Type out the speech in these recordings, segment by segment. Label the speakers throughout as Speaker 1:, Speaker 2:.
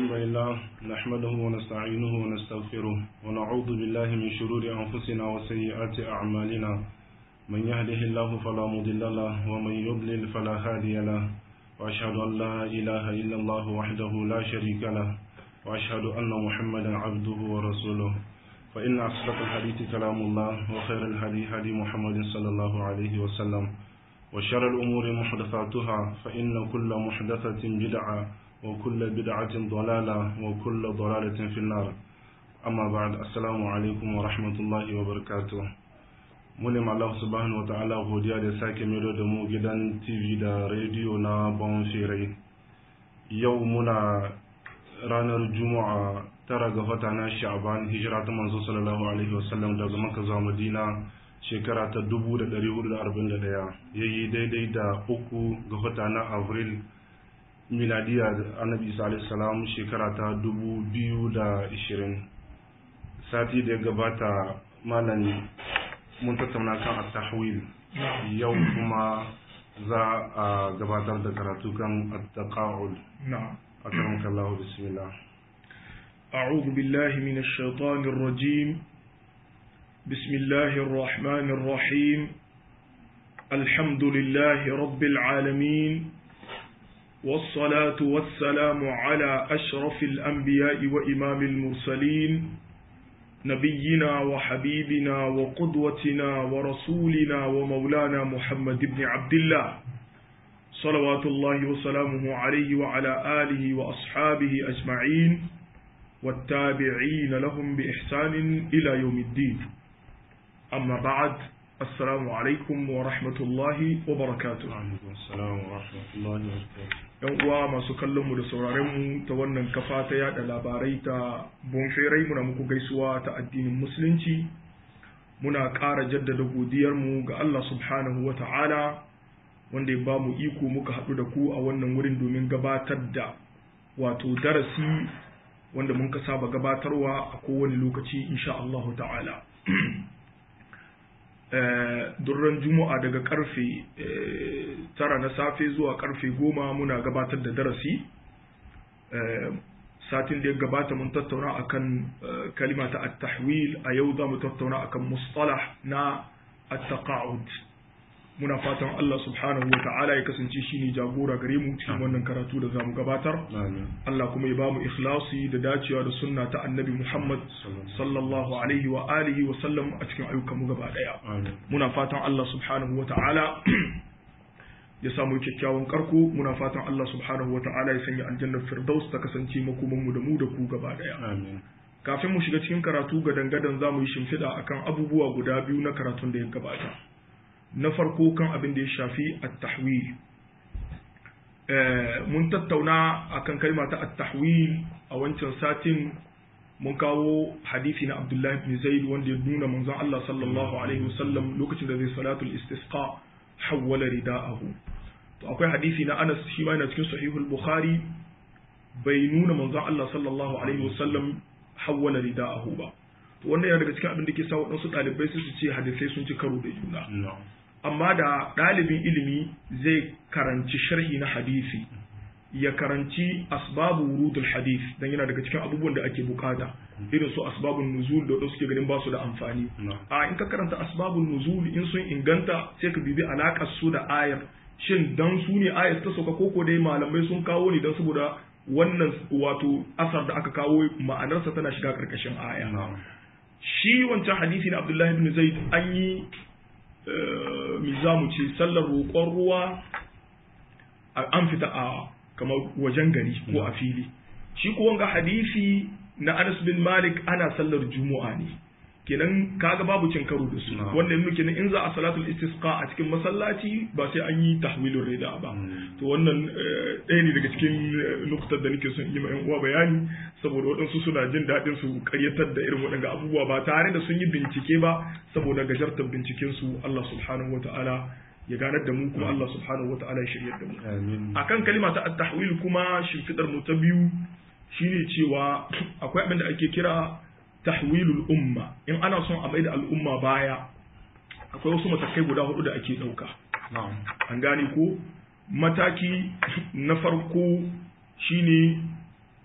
Speaker 1: الحمد لله نحمده ونستعينه ونستغفره ونعوذ بالله من شرور أنفسنا وسيئات أعمالنا من يهده الله فلا مضل له ومن يضلل فلا هادي له وأشهد أن لا إله إلا الله وحده لا شريك له وأشهد أن محمدا عبده ورسوله فإن أصدق الحديث كلام الله وخير الهدي هدي محمد صلى الله عليه وسلم وشر الأمور محدثاتها فإن كل محدثة بدعة وكل بدعة ضلالة وكل ضلالة في النار أما بعد السلام عليكم ورحمة الله وبركاته mulim Allah subhanahu wa ta'ala godiya da sake mero da mu gidan TV da rediyo na Bon Firai yau muna ranar Juma'a tara ga wata na Sha'ban hijira ta manzo sallallahu alaihi wasallam daga Makka zuwa Madina shekara ta 1441 yayi daidai da uku ga wata na Avril miladiya annabi isa alaihi salam shekara ta 2020 sati da ya gabata malam mun tattauna kan at-tahwil yau kuma za a gabatar da karatu kan at-taqa'ud
Speaker 2: نعم
Speaker 1: akramaka Allah bismillah
Speaker 2: أعوذ بالله من الشيطان الرجيم بسم الله الرحمن الرحيم الحمد لله رب العالمين والصلاة والسلام على أشرف الأنبياء وإمام المرسلين نبينا وحبيبنا وقدوتنا ورسولنا ومولانا محمد بن عبد الله صلوات الله وسلامه عليه وعلى آله وأصحابه أجمعين والتابعين لهم بإحسان إلى يوم الدين أما بعد السلام عليكم ورحمة الله وبركاته
Speaker 1: alaikum assalam wa rahmatullahi wa barakatuh
Speaker 2: yan uwa masu kallon mu da sauraren mu ta wannan kafa ta yada labarai ta bonferai muna muku gaisuwa ta addinin musulunci muna ƙara jaddada godiyar mu ga Allah subhanahu wa ta'ala wanda ya ba mu iko muka haɗu da ku a wannan wurin domin gabatar da wato darasi wanda mun ka saba gabatarwa a kowane lokaci insha Allah ta'ala durran juma'a daga karfe tara na safe zuwa karfe goma muna gabatar da darasi satin da ya gabata mun tattauna akan kalima ta at-tahwil a yau za mu tattauna akan mustalah na at-taqa'ud muna fatan Allah subhanahu wa ta'ala ya kasance shine jagora gare mu cikin wannan karatu da zamu gabatar
Speaker 1: amin
Speaker 2: Allah kuma ya bamu ikhlasi da dacewa da sunna ta annabi Muhammad sallallahu alaihi wa alihi wa sallam a cikin ayyukan mu gaba daya
Speaker 1: amin
Speaker 2: muna fatan Allah subhanahu wa ta'ala ya samu kyakkyawan karko muna fatan Allah subhanahu wa ta'ala ya sanya aljannar firdaus ta kasance makoman mu da mu da ku gaba daya
Speaker 1: amin
Speaker 2: kafin mu shiga cikin karatu ga dangadan zamu yi shimfiɗa akan abubuwa guda biyu na karatun da ya gabata na farko kan abin da ya shafi at-tahwil mun tattauna akan kalma ta at-tahwil a wancan satin mun kawo hadisi na Abdullah ibn Zaid wanda ya nuna manzon Allah sallallahu alaihi wasallam lokacin da zai salatul istisqa hawwala rida'ahu to akwai hadisi na Anas shi ma yana cikin sahihul Bukhari bai nuna manzon Allah sallallahu alaihi wasallam hawwala rida'ahu ba to wannan yana daga cikin abin da ke sa waɗansu ɗalibai su ce hadisai sun ci karo da juna
Speaker 1: no
Speaker 2: amma da ɗalibin ilimi zai karanci sharhi na hadisi ya karanci asbabu wurudul hadis dan yana daga cikin abubuwan da ake bukata irin su asbabun nuzul da wasu suke ganin ba su da amfani
Speaker 1: no
Speaker 2: a in ka karanta asbabun nuzul in sun inganta sai ka bibi alakar su da ayar shin dan su ne ayar ta sauka koko dai malamai sun kawo ne dan saboda wannan wato asar da aka kawo ma'anarsa tana shiga karkashin aya
Speaker 1: no
Speaker 2: shi wancan hadisi na Abdullahi ibn Zaid an yi mi za mu ce sallar roƙon ruwa a- an fita a kamar wajen gari ko a fili shi ko wanga hadisi na Anas bin Malik ana sallar Juma'a ne kenan kaga babu cin karo da su
Speaker 1: Na'am.
Speaker 2: wanda yanzu kenan in za a salatul istisqa a cikin masallaci ba sai an yi tahwilur rida ba
Speaker 1: Mm.
Speaker 2: to wannan eh, ɗaya ne daga cikin eh, nukutar da nake son yi ma yan uwa bayani saboda waɗansu suna jin daɗin su karyatar da irin waɗanda abubuwa ba tare da sun yi bincike ba saboda gajartar binciken su Allah subhanahu wata'ala ya ganar da mu kuma Allah subhanahu wata'ala ya shiryar da mu
Speaker 1: amin
Speaker 2: akan kalima ta at-tahwil kuma shimfidar mu ta biyu shine cewa akwai abin da ake kira tahwilul umma in ana son a maida al'umma baya akwai wasu matakai guda hudu da ake ɗauka
Speaker 1: na'am
Speaker 2: an gane ko mataki na farko shine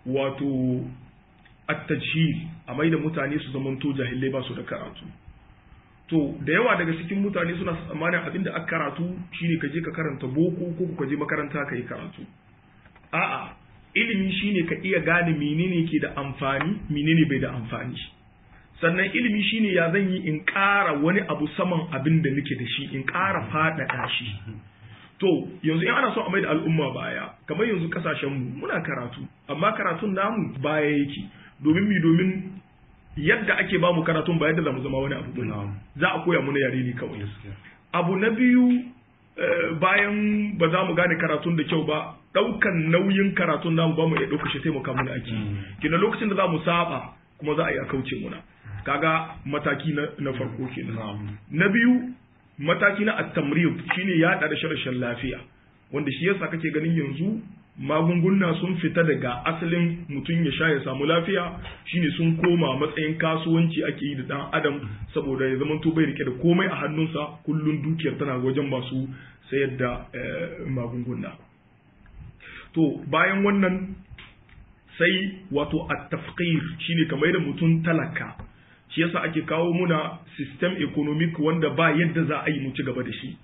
Speaker 2: wato at-tajhil a mai da mutane su zamanto jahilai ba su da karatu to da yawa daga cikin mutane suna tsammanin abin da aka karatu shine ka je ka karanta boko ko ka je makaranta ka yi karatu a'a ilimi shine ka iya gane menene ke da amfani menene bai da amfani sannan ilimi shine ya zan yi in ƙara wani abu saman abin da nake da shi in ƙara faɗaɗa shi to yanzu in ana so a mai da al'umma baya kamar yanzu kasashenmu muna karatu amma karatun namu baya yake domin mi domin yadda ake ba mu karatun ba yadda za mu zama wani abu bane za a koya muna yare ne kawai abu na biyu bayan ba za mu gane karatun da kyau ba daukan nauyin karatun namu ba mu iya dauka shi taimaka mana ake kina lokacin da za mu saba kuma za a yi a kauce muna kaga mataki na farko kenan na biyu mataki na at-tamrid shine ya da rashin lafiya wanda shi yasa kake ganin yanzu magunguna sun fita daga asalin mutum ya sha ya samu lafiya shine sun koma matsayin kasuwanci ake yi da dan adam saboda ya zamanto bai rike da komai a hannunsa kullun dukiyar tana wajen masu sayar da magunguna to bayan wannan sai wato at-tafqir shine kamar da mutum talaka shi yasa ake kawo muna system economic wanda ba yadda za a yi mu ci gaba da shi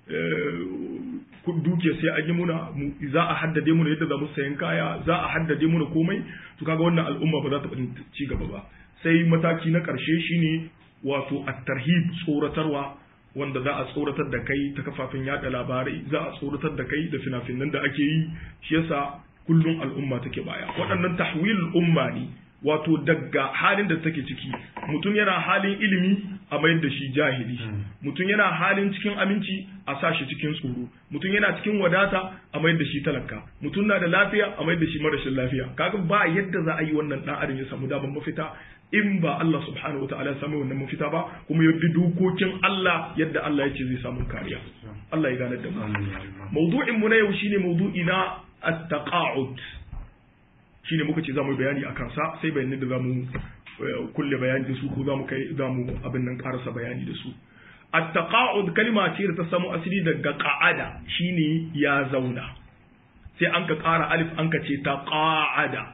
Speaker 2: dukiya sai an yi muna za a haddade muna yadda za mu sayan kaya za a haddade muna komai to kaga wannan al'umma ba za ta ci gaba ba sai mataki na ƙarshe shine wato at-tarhib tsoratarwa wanda za a tsoratar da kai ta kafafen yada labarai za a tsoratar da kai da fina-finan da ake yi shi yasa kullum al'umma take baya waɗannan tahwil umma ne wato daga halin da take ciki mutum yana halin ilimi a mayar da shi jahili mutum yana halin cikin aminci a sa shi cikin tsoro mutum yana cikin wadata a mayar da shi talaka mutum na da lafiya a mayar da shi marashin lafiya kaga ba yadda za a yi wannan dan adam ya samu daban mafita in ba Allah subhanahu wa ta'ala ya samu wannan mafita ba kuma ya bi dokokin Allah yadda Allah ya ce zai samu kariya Allah ya gane da mu mawdu'in mu na yau shine mawdu'i na at-taqa'ud shine muka ce zamu bayani a kansa sai bayanin da zamu kulle bayani da su ko zamu kai zamu abin nan karasa bayani da su at-taqa'ud kalma ce da ta samu asali daga qa'ada shine ya zauna sai an ka ƙara alif an ka ce ta ƙa'ada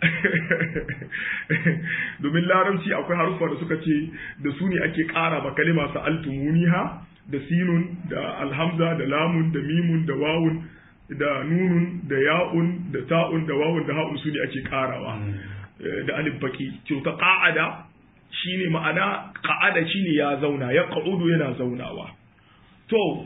Speaker 2: domin larabci akwai haruffa da suka ce da su ne ake ƙara ba kalima sa altumuniha da sinun da alhamza da lamun da mimun da wawun da nunun da ya'un da ta'un da wawun da ha'un su ne ake ƙarawa da alif baki to ta ƙa'ada shine ma'ana ƙa'ada shine ya zauna ya ƙa'udu yana zaunawa to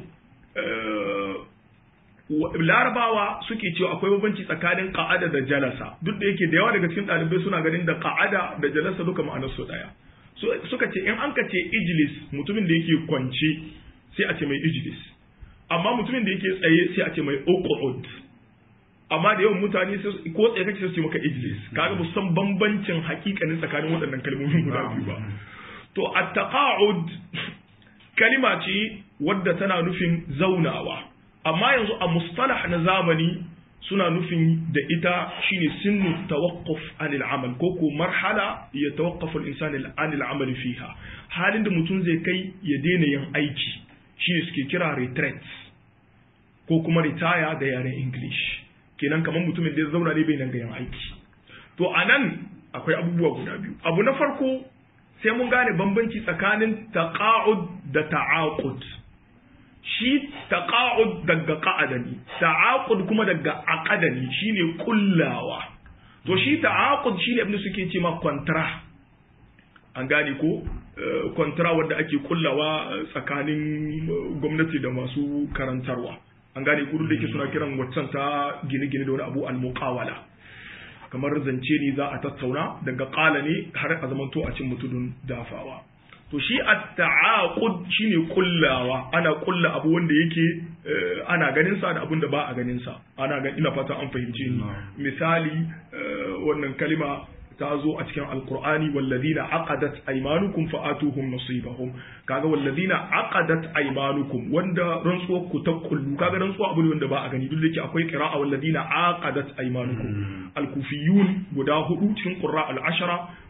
Speaker 2: larabawa suke cewa akwai bambanci tsakanin ka'ada da jalasa duk da yake da yawa daga cikin ɗalibai suna ganin da ka'ada da jalasa duka ma'anar su ɗaya suka ce in an ka ce ijlis mutumin da yake kwance sai a ce mai ijlis amma mutumin da yake tsaye sai a ce mai uqud amma da yawan mutane ko tsaye kake sai su ce maka ijlis kaga ba san bambancin hakikanin tsakanin waɗannan kalmomin guda biyu ba to at-taqa'ud kalima ce wadda tana nufin zaunawa amma yanzu a mustalah na zamani suna nufin da ita shine sinnu tawaqquf anil amal ko ko marhala ya tawaqqafu al-insan anil amal fiha halin da mutum zai kai ya daina yin aiki shine suke kira retreat ko kuma retire da yaren english kenan kamar mutumin da ya zauna ne bai nan ga yin aiki to anan akwai abubuwa guda biyu abu na farko sai mun gane bambanci tsakanin taqa'ud da ta'aqud shi taqa'ud daga qa'ada ne ta'aqud kuma daga aqada ne shine kullawa to shi ta'aqud shine abin da suke ce ma kontra an gane ko kontra wanda ake kullawa tsakanin gwamnati da masu karantarwa an gane ko da yake suna kiran waccan ta gine-gine da wani abu al-muqawala kamar zance ne za a tattauna daga qala ne har a zamanto a cin mutudun dafawa to shi at-ta'aqud shine kullawa ana kulla abu wanda yake ana ganin sa da abun da ba a ganin sa ana ga ina fata an fahimce ni misali wannan kalima ta zo a cikin alqur'ani walladina aqadat aymanukum fa'atuhum nasibahum kaga walladina aqadat aymanukum wanda rantsuwar ku ta kullu kaga rantsuwa abu ne wanda ba a gani duk da yake akwai qira'a walladina aqadat aymanukum alkufiyun guda hudu cikin qurra al-ashara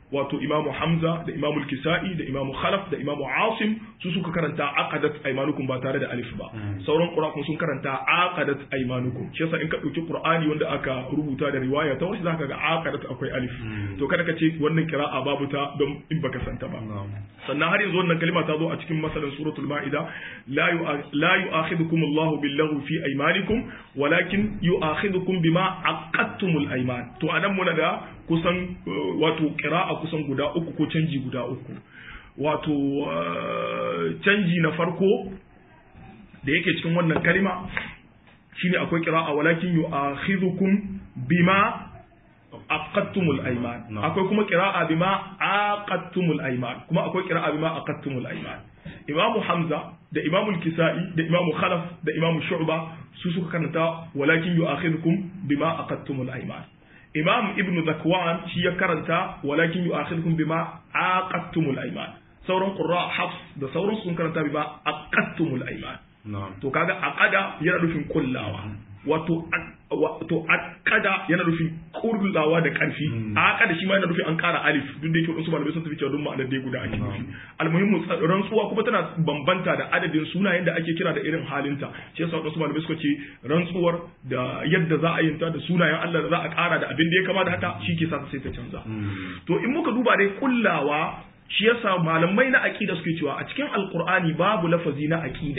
Speaker 2: wato imamu hamza da imamu kisa'i da imamu khalaf da imamu asim su suka karanta aqadat aymanukum ba tare da alif ba sauran qura'an sun karanta aqadat aymanukum shi yasa in ka dauki qur'ani wanda aka rubuta da riwaya ta wasu zaka ga aqadat akwai alif to kada ka ce wannan qira'a babu ta don in baka santa ba sannan har yanzu wannan kalima ta zo a cikin masalan suratul ma'ida la la yu'akhidukum Allahu billahu fi aymanikum walakin yu'akhidukum bima aqadtumul ayman to anan muna da kusan wato qira'a kusan guda uku ko canji guda uku wato canji na farko da yake cikin wannan kalima shine akwai qira'a walakin yu'akhidukum bima aqadtumul ayman akwai kuma qira'a bima aqadtumul ayman kuma akwai qira'a bima aqadtumul ayman imamu hamza da imamu kisa'i da imamu khalaf da imamu shu'ba su suka karanta walakin yu'akhidukum bima aqadtumul ayman imam ibnu zakwan shi ya karanta walakin yu'akhidukum bima aqadtumul ayman sauran qurra hafs da sauran sun karanta bima aqadtumul ayman to kaga aqada yana nufin kullawa wato wato aqada yana nufin kullawa da karfi aqada shi ma yana nufin an kara alif duk da yake wasu malamai sun tafi cewa duk ma'anar dai guda ake nufi almuhimmu rantsuwa kuma tana bambanta da adadin sunayen da ake kira da irin halinta shi yasa wasu malamai suka ce rantsuwar da yadda za a yin ta da sunayen Allah da za a kara da abin da ya kama da haka shi ke sa sai ta canza to in muka duba dai kullawa shi yasa malamai na aqida suke cewa a cikin alqur'ani babu lafazi na aqida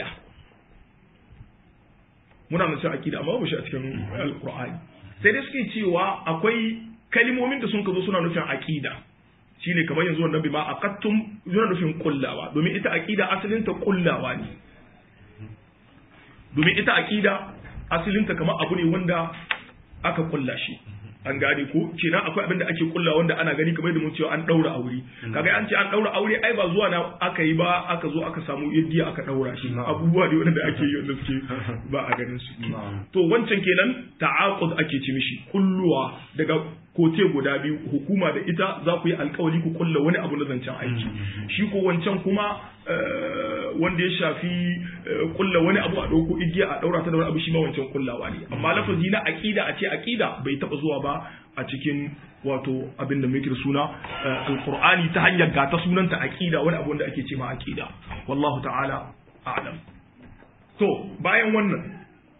Speaker 2: muna nan cewa akida amma babu shi a cikin alqur'ani sai dai suke cewa akwai kalimomin da sun ka zo suna nufin akida shine kamar yanzu wannan bi ma aqattum yana nufin kullawa domin ita akida asalin ta kullawa ne domin ita akida asalin ta kamar abu ne wanda aka kulla shi an gane ko kenan akwai abin da ake kulla wanda ana gani kamar da mun cewa an daura aure kaga an ce an daura aure ai ba zuwa na aka yi ba aka zo aka samu yaddiya aka daura shi abubuwa ne wanda ake yi wanda suke ba a ganin su to wancan kenan ta'aqud ake ci mishi kulluwa daga kote guda biyu hukuma da ita za ku yi alkawari ku kulla wani abu na zancen aiki shi ko wancan kuma wanda ya shafi kulla wani abu a ɗauko igiya a ɗaura ta da wani abu shi ma wancan kullawa ne amma lafazi na aƙida a ce aƙida bai taɓa zuwa ba a cikin wato abin da muke da suna alqur'ani ta hanyar ga ta sunanta aqida wani abu wanda ake ce ma aqida wallahu ta'ala a'lam to bayan wannan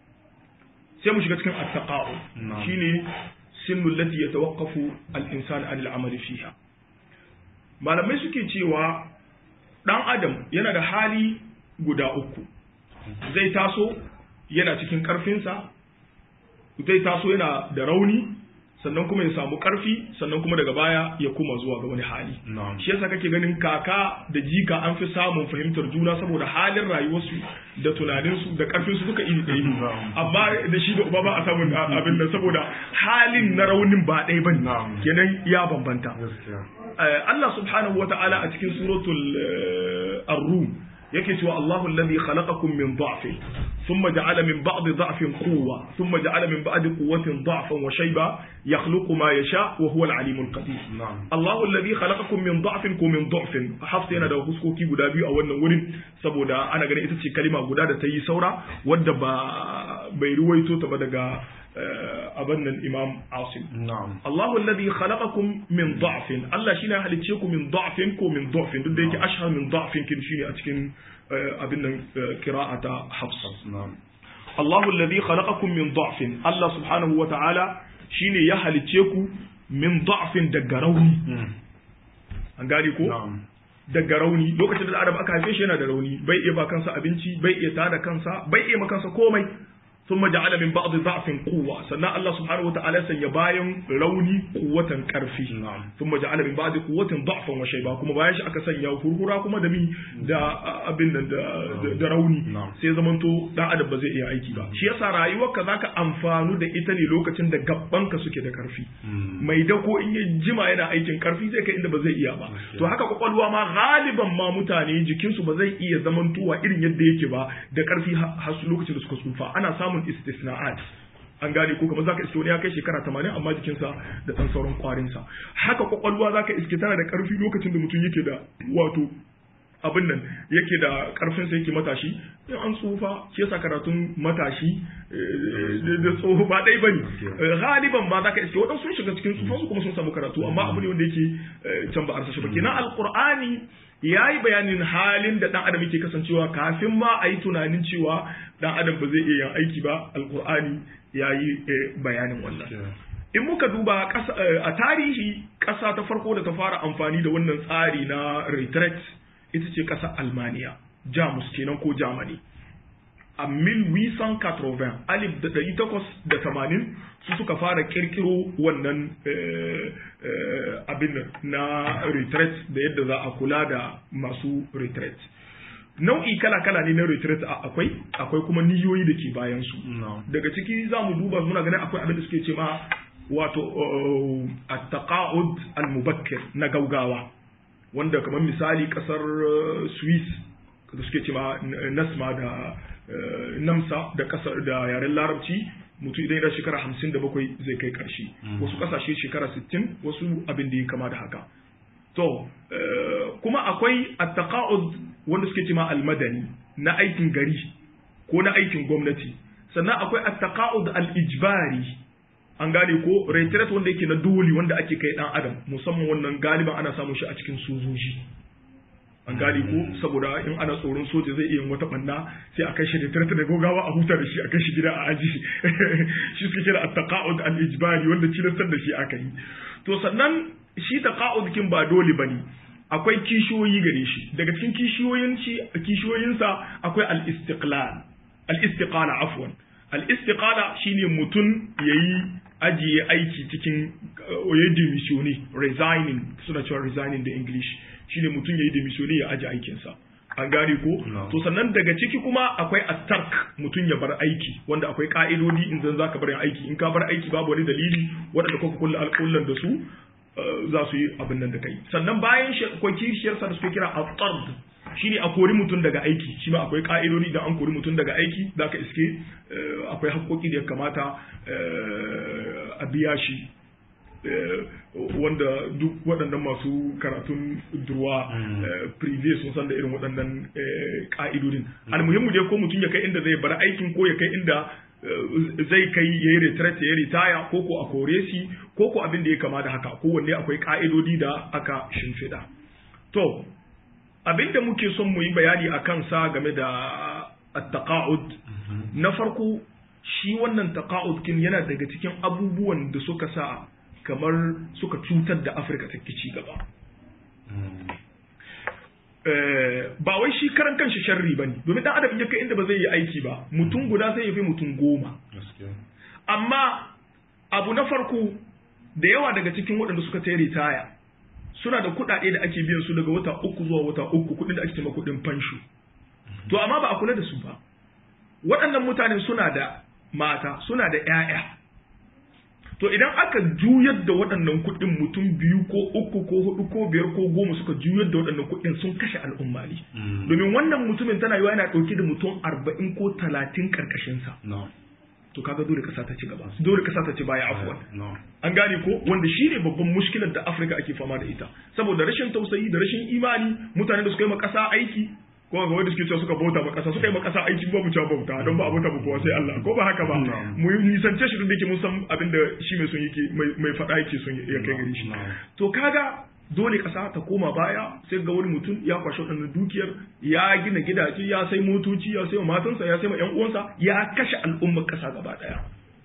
Speaker 2: sai mu shiga cikin at-taqa'u shine sinnu allati yatawaqqafu al-insanu 'an al-'amal fiha malamai suke cewa dan adam yana da hali guda uku zai taso yana cikin karfinsa zai taso yana da rauni sannan kuma ya samu karfi sannan kuma daga baya ya kuma zuwa ga wani hali shi yasa kake ganin kaka da jika an fi samun fahimtar juna saboda halin rayuwarsu da tunaninsu da karfinsu duka iri ɗaya ne amma da shi da uba ba a samun abin nan saboda halin na raunin ba ɗaya bane kenan ya bambanta Allah subhanahu wata'ala a cikin suratul ar-rum yake cewa Allahu alladhi khalaqakum min dha'fin thumma ja'ala min ba'di dha'fin quwwa thumma ja'ala min ba'di quwwatin dha'fan wa shayba yakhluqu ma yasha wa huwa al-'alim al-qadir Allahu alladhi khalaqakum min dha'fin ko min dha'fin hafsa yana da huskoki guda biyu a wannan wurin saboda ana ganin ita ce kalima guda da ta yi saura wadda ba bai ruwaito ta ba daga abin nan imam asim Allahu alladhi khalaqakum min dha'fin Allah shine ya halicce ku min dha'fin ko min dha'fin duk da yake ashhar min dha'fin kin shine a cikin abin nan qira'ata hafs Allahu alladhi khalaqakum min dha'fin Allah subhanahu wa ta'ala shine ya halicce ku min dha'fin daga rauni an gane ko daga rauni lokacin da Adam aka haife shi yana da rauni bai iya ba kansa abinci bai iya tada kansa bai iya makansa komai ثم جعل من بعض ضعف قوة سنة الله سبحانه وتعالى سيباين روني قوة كرفي
Speaker 1: نعم.
Speaker 2: ثم جعل من بعض قوة ضعفا وشيبا كما بايش أكا سنيا فرهرا كما دمي دا أبن دا, دا, دا روني
Speaker 1: نعم.
Speaker 2: sai zamanto dan adam ba zai iya aiki ba shi yasa rayuwarka zaka amfanu da ita ne lokacin da gabbanka suke da karfi mai dako in ya jima yana aikin karfi zai kai inda ba zai iya ba to haka kwakwalwa ma galiban ma mutane jikinsu ba zai iya zamantowa irin yadda yake ba da karfi har su lokacin da suka tsufa ana samun istisna'at an gane ko kamar zaka iske wani ya kai shekara 80 amma jikinsa da dan sauran kwarinsa haka kwakwalwa zaka iske tana da karfi lokacin da mutum yake da wato abin nan yake da karfin sa yake matashi in an tsufa shi yasa karatun matashi da tsoho ba dai bane galiban ba za ka iske waɗansu sun shiga cikin tsufa kuma sun samu karatu amma abu ne wanda yake can ba arsa shi ba kenan alqur'ani ya yi bayanin halin da ɗan adam yake kasancewa kafin ma a yi tunanin cewa ɗan adam ba zai iya yin aiki ba alkur'ani ya yi bayanin wannan in muka duba a tarihi ƙasa ta farko da ta fara amfani da wannan tsari na retreat ita ce ƙasar almaniya jamus kenan ko germany a 1880 alif da ɗari takwas da tamanin su suka fara kirkiro wannan abin na retreat da yadda za a kula da masu retreat nau'i kala-kala ne na retreat akwai akwai kuma niyoyi da ke bayan su daga ciki za mu duba muna ganin akwai abin da suke ce ma wato at-taqa'ud al-mubakkir na gaugawa wanda kamar misali kasar Swiss da suke ce ma nasma da namsa da kasar da yaren larabci mutum idan yana shekara hamsin da bakwai zai kai karshe wasu kasashe shekara sittin wasu abin da ya kama da haka to kuma akwai attaqa'ud wanda suke cima almadani na aikin gari ko na aikin gwamnati sannan akwai attaqa'ud al-ijbari an gane ko retreat wanda yake na doli wanda ake kai dan adam musamman wannan galiban ana samun shi a cikin sojoji an gane ko saboda in ana tsoron soja zai iya wata banna sai a kai shi da tarata da gogawa a huta da shi a kai shi gida a aji shi suke kira at-taqa'ud al-ijbari wanda cilastar da shi aka yi to sannan shi taqa'ud kin ba dole bane akwai kishiyoyi gare shi daga cikin kishiyoyin shi kishiyoyinsa akwai al-istiqlal al-istiqala afwan al-istiqala shine mutum yayi ajiye aiki cikin yayi demisioni resigning suna cewa resigning da english shine mutum yayi demisioni ya aje aikinsa an gane ko to sannan daga ciki kuma akwai at-tark mutum ya bar aiki wanda akwai ka'idodi in zan zaka bar aiki in ka bar aiki babu wani dalili wanda kuka kulla alƙullan da su za su yi abin nan da kai sannan bayan shi akwai kishiyarsa da suke kira at-tard shine a kori mutum daga aiki shi ma akwai ka'idodi da an kori mutum daga aiki zaka iske akwai haƙoƙi da ya kamata a biya shi wanda duk waɗannan masu karatun durwa prive sun san da irin waɗannan ƙa'idodin almuhimmu dai ko mutum ya kai inda zai bar aikin ko ya kai inda zai kai ya yi retret ya ritaya ko ko a kore shi ko ko abin da ya kama da haka kowanne akwai ƙa'idodi da aka shimfiɗa to abin da muke son mu yi bayani a kansa game da at-taqa'ud na farko shi wannan taqa'ud kin yana daga cikin abubuwan da suka sa kamar suka cutar da Afirka ta ci gaba ba wai shi karan kanshi sharri bane domin dan adam ya kai inda ba zai yi aiki ba mutum guda sai ya fi mutum goma amma abu na farko da yawa daga cikin waɗanda suka ta ritaya suna da kuɗaɗe da ake biyan su daga wata uku zuwa wata uku kuɗin da ake cewa kuɗin fansho to amma ba a kula da su ba waɗannan mutane suna da mata suna da ƴaƴa to idan aka juyar da waɗannan kuɗin mutum biyu ko uku ko hudu ko biyar ko goma suka juyar da waɗannan kuɗin sun kashe al'umma ne domin wannan mutumin tana yiwa yana ɗauke da mutum arba'in ko talatin ƙarƙashinsa to kaga dole kasa ta ci gaba dole kasa ta ci baya afwan an gane ko wanda shine babban mushkilar da Afirka ake fama da ita saboda rashin tausayi da rashin imani mutane da suka yi ma kasa aiki ko ga wanda suke cewa suka bauta ma kasa suka yi ma kasa aiki ba mu cewa bauta don ba a bauta ba kowa sai Allah ko ba haka ba mu nisance shi duk da yake mun san abin da shi mai son yake mai faɗa yake son ya kai gare shi to kaga dole ƙasa ta koma baya sai ga wani mutum ya kwashe waɗannan dukiyar ya gina gidaje ya sai motoci ya sai matansa ya sai ma ƴan uwansa ya kashe al'ummar ƙasa gaba ɗaya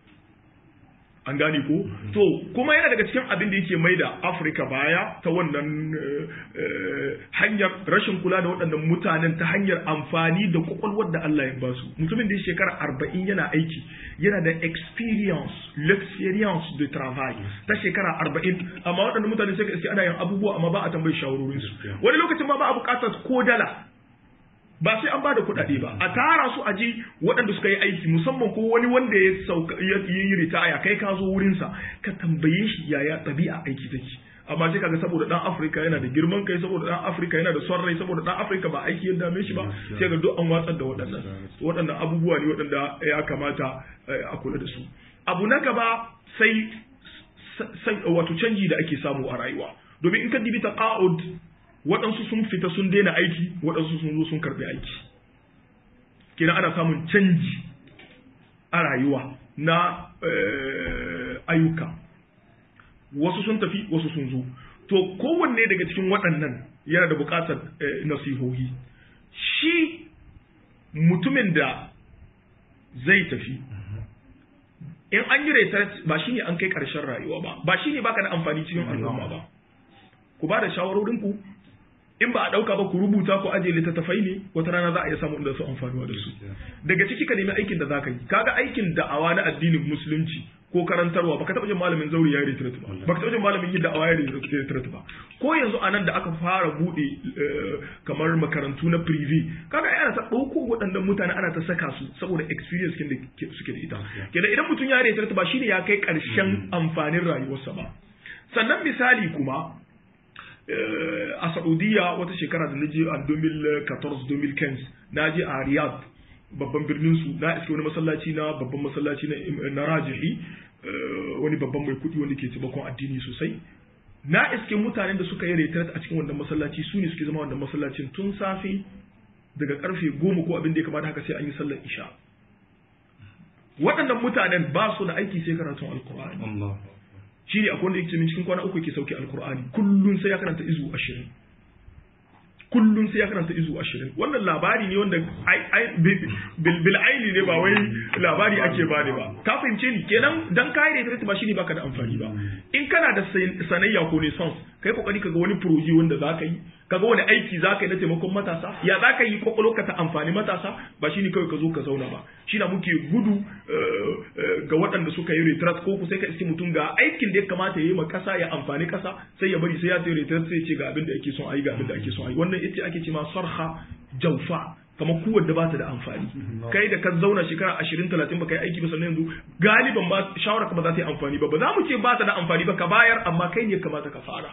Speaker 2: an gane ko to kuma yana daga cikin abin da yake mai da afirka baya ta wannan hanyar rashin kula da waɗannan mutanen ta hanyar amfani da kwakwalwar da Allah ya basu mutumin da ya shekara arba'in yana aiki yana da experience l'experience de travail ta shekara arba'in amma waɗannan mutane sai ka ana yin abubuwa amma ba a tambayi shawarorinsu wani lokacin ma ba a buƙatar ko dala ba sai an bada kuɗaɗe ba a tara su a ji waɗanda suka yi aiki musamman ko wani wanda ya sauka ya yi ritaya kai ka zo wurinsa ka tambaye shi yaya ɗabi'a aiki take amma sai kaga saboda dan Afirka yana da girman kai saboda dan Afirka yana da son rai saboda dan Afirka ba aiki ya dame shi ba sai ga duk an watsar da waɗannan waɗannan abubuwa ne waɗanda ya kamata a kula da su abu na gaba sai wato canji da ake samu a rayuwa domin in ka dibi taqa'ud waɗansu sun fita sun daina aiki waɗansu sun zo sun karɓi aiki kenan ana samun canji a rayuwa na ayyuka wasu sun tafi wasu sun zo to kowanne daga cikin waɗannan yana da buƙatar nasihohi shi mutumin da zai tafi in an yi retret ba shine an kai ƙarshen rayuwa ba ba shine baka da amfani cikin al'umma ba ku ba da shawarorinku in ba a ɗauka ba ku rubuta ku ajiye littattafai ne wata rana za a iya samu inda su amfanuwa da su daga ciki ka nemi aikin da za ka yi kaga aikin da'awa na addinin musulunci ko karantarwa baka taɓa jin malamin zauri ya yi retret ba baka taɓa jin malamin yin da'awa ya yi retret ba ko yanzu a nan da aka fara buɗe kamar makarantu na privé kaga ana ta ɗauko waɗannan mutane ana ta saka su saboda experience kin da suke da ita kenan idan mutum ya retret ba shine ya kai ƙarshen amfanin rayuwarsa ba sannan misali kuma a Saudiya wata shekara da naje a 2014-2015 na je a Riyadh babban birnin su na iske wani masallaci na babban masallaci na Rajihi wani babban mai kudi wanda ke taimakon addini sosai na iske mutanen da suka yi retret a cikin wannan masallaci su ne suke zama wannan masallacin tun safe daga karfe goma ko abin da ya kamata haka sai an yi sallar isha waɗannan mutanen ba su da aiki sai karatun alkur'ani shi ne akwai wanda yake min cikin kwana uku yake sauke alkur'ani kullum sai ya karanta izu ashirin kullum sai ya karanta izu ashirin wannan labari ne wanda bil aini ne ba wai labari ake ba ne ba ka fahimce ni kenan dan kayi da ba shine baka da amfani ba in kana da sanayya ko ne sons kai kokari kaga wani proje wanda zaka yi kaga wani aiki zaka yi na taimakon matasa ya zaka yi ka ta amfani matasa ba shine kawai ka zo ka zauna ba shi na muke gudu ga waɗanda suka yi retrat ko ku sai ka iske mutum ga aikin da ya kamata ya yi ma kasa ya amfani kasa sai ya bari sai ya tayi retrat sai ya ce ga abin da ake son ayi ga abin da ake son ayi wannan ita ake ce ma sarha jaufa kamar kuwar da ba ta da amfani kai da ka zauna shekara ashirin talatin ba kai aiki ba sannan yanzu galiban ba shawara ka ba za ta yi amfani ba ba za mu ce ba ta da amfani ba ka bayar amma kai ne kamata ka fara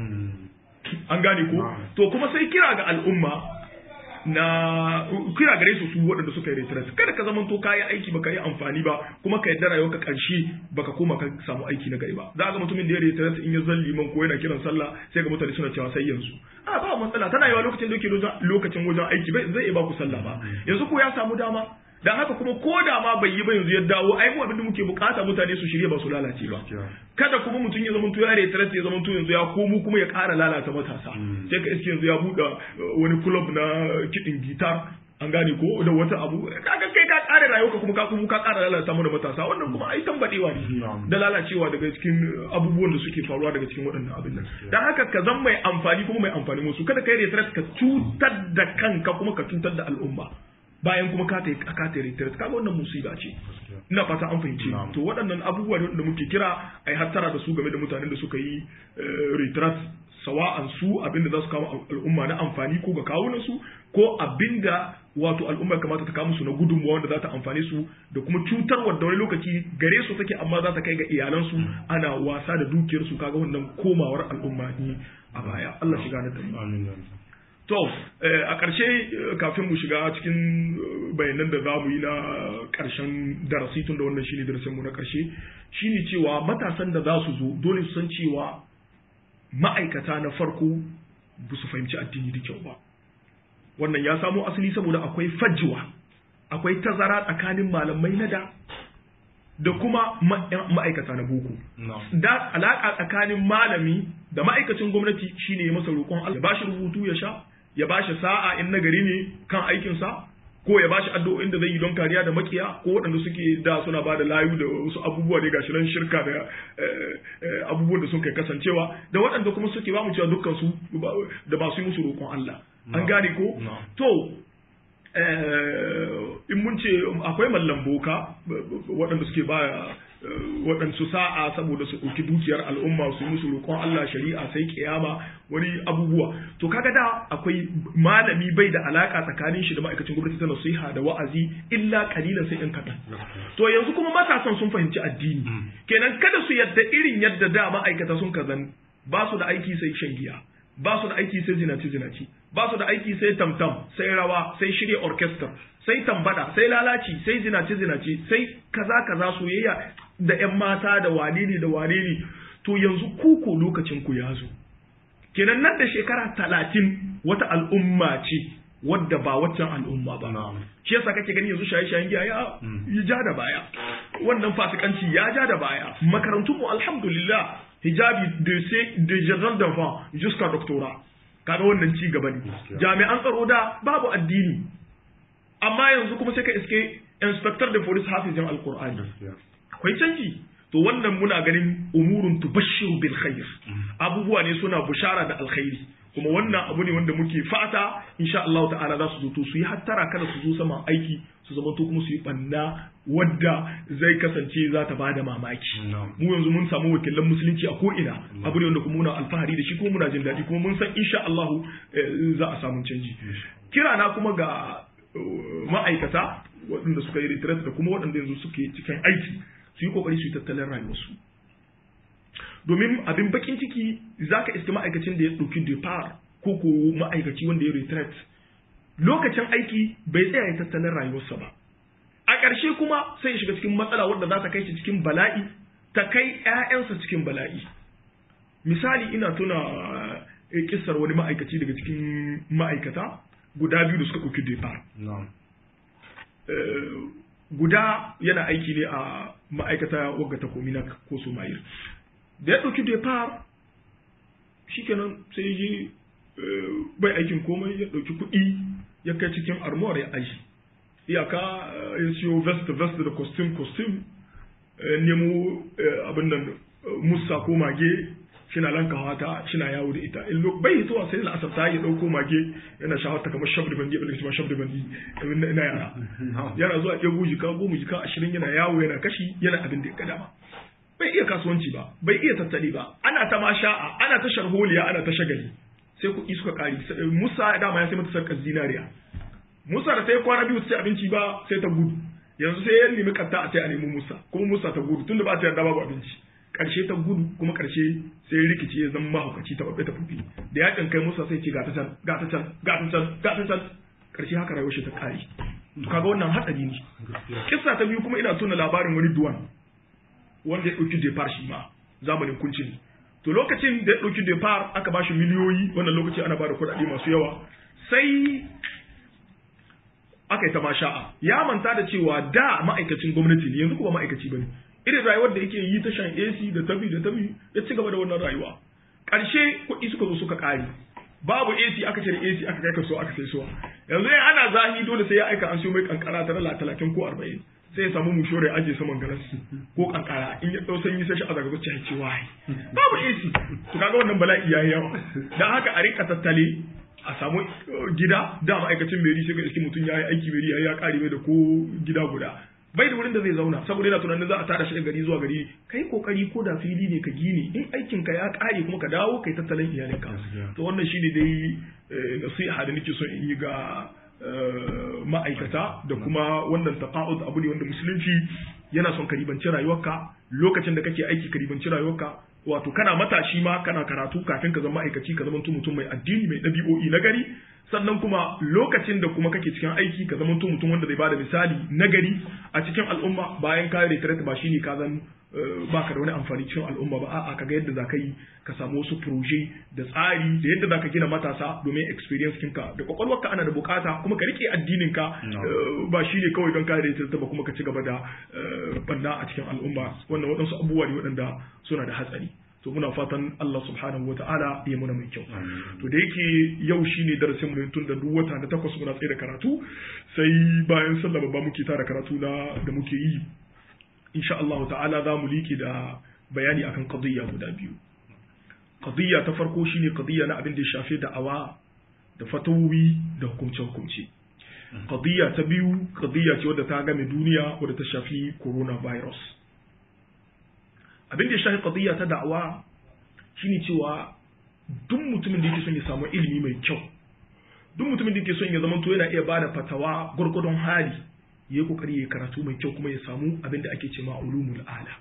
Speaker 2: an gane ko to kuma sai kira ga al'umma na kira gare su su waɗanda suka yi retret kada ka zamanto ka yi aiki baka yi amfani ba kuma ka yadda rayuwarka ƙarshe baka koma ka samu aiki na gari ba za ga mutumin da ya retret in ya zan liman ko yana kiran sallah sai ga mutane suna cewa sai yanzu a ba matsala tana yawa lokacin da yake lokacin wajen aiki bai zai iya ba ku sallah ba yanzu ko ya samu dama dan haka kuma ko da ma bai yi ba yanzu ya dawo ai mu abin da muke bukata mutane su shirye ba su lalace ba kada kuma mutum ya zama to ya retret ya zama to yanzu ya komo kuma ya ƙara lalata matasa sai ka iske yanzu ya buɗe wani club na kiɗin gitar an gane ko da wata abu kaga kai ka ƙara rayuwa kuma ka kuma ka ƙara lalata mana matasa wannan kuma ai tambadewa ne da lalacewa daga cikin abubuwan da suke faruwa daga cikin waɗannan abin nan dan haka ka zan mai amfani kuma mai amfani musu kada kai retret ka cutar da kanka kuma ka cutar da al'umma bayan kuma ka ta ka ta retreat kaga wannan musiba ce ina fata an fahimci to waɗannan abubuwa ne da muke kira ai hattara da su game da mutanen da suka yi retreat sawa'an su abinda za su kawo al'umma na amfani ko ga kawunan su ko abinda wato al'umma kamata ta kawo musu na gudunmuwa wanda za ta amfane su da kuma cutarwar da wani lokaci gare su take amma za ta kai ga iyalansu ana wasa da dukiyar su kaga wannan komawar al'umma ne a baya Allah shiga na tabbata To, a ƙarshe kafin mu shiga cikin bayanan da za mu yi na ƙarshen darasi tun da wannan shine darasinmu na ƙarshe shine cewa matasan da za su zo dole su san cewa ma'aikata na farko ba su fahimci addini da kyau ba. Wannan ya samo asali saboda akwai fajwa, akwai tazara tsakanin malamai na da da kuma ma'aikata na boko. Da alaƙa tsakanin malami da ma'aikacin gwamnati shine ya masa roƙon Allah ba shi rubutu ya sha ya ba shi sa'a in nagari ne kan aikinsa ko ya ba shi addu'o'in da zai yi don kariya da makiya ko waɗanda suke da suna ba da layu da wasu abubuwa da gashi nan shirka da abubuwan da sun kai kasancewa da waɗanda kuma suke ba mu cewa dukkan su da ba su yi musu roƙon Allah an gane ko to in mun ce akwai mallan boka waɗanda suke ba waɗansu sa'a saboda su ɗauki dukiyar al'umma su musu roƙon Allah shari'a sai kiyama wani abubuwa to kaga da akwai malami bai da alaka tsakanin shi da ma'aikacin gwamnati ta nasiha da wa'azi illa kalilan sai ɗan kaɗan to yanzu kuma matasan sun fahimci addini kenan kada su yadda irin yadda da ma'aikata sun kazan ba su da aiki sai shan giya ba su da aiki sai zinaci zinaci ba su da aiki sai tamtam sai rawa sai shirya orchestra sai tambada sai lalaci sai zinaci zinaci sai kaza kaza soyayya da ƴan mata da wane ne da wane ne to yanzu kuko lokacin ku ya zo kenan nan da shekara talatin wata al'umma ce wadda ba waccan al'umma ba shi yasa kake gani yanzu shaye-shayen giya ya ja da baya wannan fasikanci ya ja da baya makarantun mu alhamdulillah hijabi de de jardin d'enfant jusqu'à doctorat kaga wannan ci gaba ne jami'an tsaro da babu addini amma yanzu kuma sai ka iske inspector da police hafizin alqur'ani akwai canji to wannan muna ganin umurun tubashshiru bil khair abubuwa ne suna bushara da alkhairi kuma wannan abu ne wanda muke fata insha Allah ta'ala za su zo to su yi hattara kada su zo saman aiki su zama to kuma su yi banna wadda zai kasance za ta bada mamaki mu yanzu mun samu wakilan musulunci a ko'ina abu ne wanda kuma muna alfahari da shi kuma muna jin daɗi kuma mun san insha Allah za a samu canji kira na kuma ga ma'aikata waɗanda suka yi retreat da kuma waɗanda yanzu suke cikin aiki su yi kokari su yi tattalin rayuwarsu domin abin bakin ciki za ka iske ma'aikacin da ya ɗauki depart ko ko ma'aikaci wanda ya retreat lokacin aiki bai tsaya ya tattalin rayuwarsa ba a ƙarshe kuma sai ya shiga cikin matsala wadda za ta kai shi cikin bala'i ta kai 'ya'yansa cikin bala'i misali ina tuna kissar wani ma'aikaci daga cikin ma'aikata guda biyu da suka ɗauki depart guda yana aiki ne a ma'aikata wagga ta kominak ko somayir da ya ɗauki depart shikenan sai yi bai aikin komai ya ɗauki kuɗi ya kai cikin armor ya aji iyaka ya siyo vest vest da costume costume nemo abin nan musa ko mage shina lankawa ta shina yawo da ita in bai hitowa sai la'asar ta ya dauko mage yana shawarta kamar shabri bandi abin da kuma shabri bandi na yara yana zuwa ɗebo jika goma jika ashirin yana yawo yana kashi yana abin da ya ga dama bai iya kasuwanci ba bai iya tattali ba ana ta masha'a ana ta sharholiya ana ta shagali sai kuɗi suka ƙari musa dama ya sai mata sarkar zinariya musa da ta yi kwana biyu ta ci abinci ba sai ta gudu yanzu sai ya nemi katta a sai a nemi musa kuma musa ta gudu tunda ba ta yarda babu abinci karshe ta gudu kuma karshe sai rikici ya zama mahaukaci ta babbe ta fufi da yakin kai musa sai ce ga ta can ga ta can ga ta can ga ta can karshe haka rayuwar shi ta kare to kaga wannan hatsari ne kissa ta biyu kuma ina tuna labarin wani duwan wanda ya dauki depart shi ma zamanin kunci ne to lokacin da ya dauki depart aka ba shi miliyoyi wannan lokaci ana ba da kuɗaɗe masu yawa sai aka yi ta masha'a ya manta da cewa da ma'aikacin gwamnati ne yanzu kuma ma'aikaci bane irin rayuwar da yake yi ta shan AC da tabi da tabi ya ci gaba da wannan rayuwa ƙarshe kuɗi suka zo suka ƙare babu AC aka cire AC aka kai kaso aka sai suwa yanzu in ana zahi dole sai ya aika an siyo mai kankara ta dala talatin ko arba'in sai ya samu mushore ya ajiye saman garas ko kankara in ya ɗau sanyi sai shi a zagazo ya ce wai babu AC to kaga wannan bala'i yayi yawa dan haka a rika tattale a samu gida da ma'aikacin meri sai ga iski mutum ya yi aiki meri ya ya kare mai da ko gida guda bai da wurin da zai zauna saboda yana tunanin za a tada shi gari zuwa gari kai kokari ko da fili ne ka gine in aikin ka ya kare kuma ka dawo kai tattalin iyalinka to wannan shine dai nasiha da nake so in yi ga ma'aikata da kuma wannan taqa'ud abu ne wanda musulunci yana son ka ribanci rayuwarka lokacin da kake aiki ka ribanci rayuwarka wato kana matashi ma kana karatu kafin ka zama ma'aikaci ka zama mutum mai addini mai ɗabi'o'i na gari sannan kuma lokacin da kuma kake cikin aiki ka zama mutum wanda zai bada misali na gari a cikin al'umma bayan ka retire ba shine ka zan baka da wani amfani cikin al'umma ba a'a kaga yadda zaka yi ka samu wasu proje da tsari da yadda zaka gina matasa domin experience kinka da kwakwalwarka ana da bukata kuma ka rike addinin ka ba shine kawai don ka retire ba kuma ka ci gaba da banna a cikin al'umma wannan waɗansu abubuwa ne waɗanda suna da hatsari to muna fatan Allah subhanahu wa ta'ala ya muna mai kyau to da yake yau shine darasin mu tun da duk wata na takwas muna tsaye da karatu sai bayan sallah babba muke tara karatu na da muke yi insha Allah ta'ala za mu liki da bayani akan qadiyya guda biyu qadiyya ta farko shine qadiyya na abin da ya shafi da'awa da fatawi da hukumce hukumce qadiyya ta biyu qadiyya ce wadda ta game duniya wadda ta shafi coronavirus abin da ya shafi qadiyya ta da'awa shine cewa duk mutumin da yake son ya samu ilimi mai kyau duk mutumin da yake son ya zama to yana iya bada fatawa gurgurdon hali ya yi kokari ya karatu mai kyau kuma ya samu abin da ake cewa ulumul ala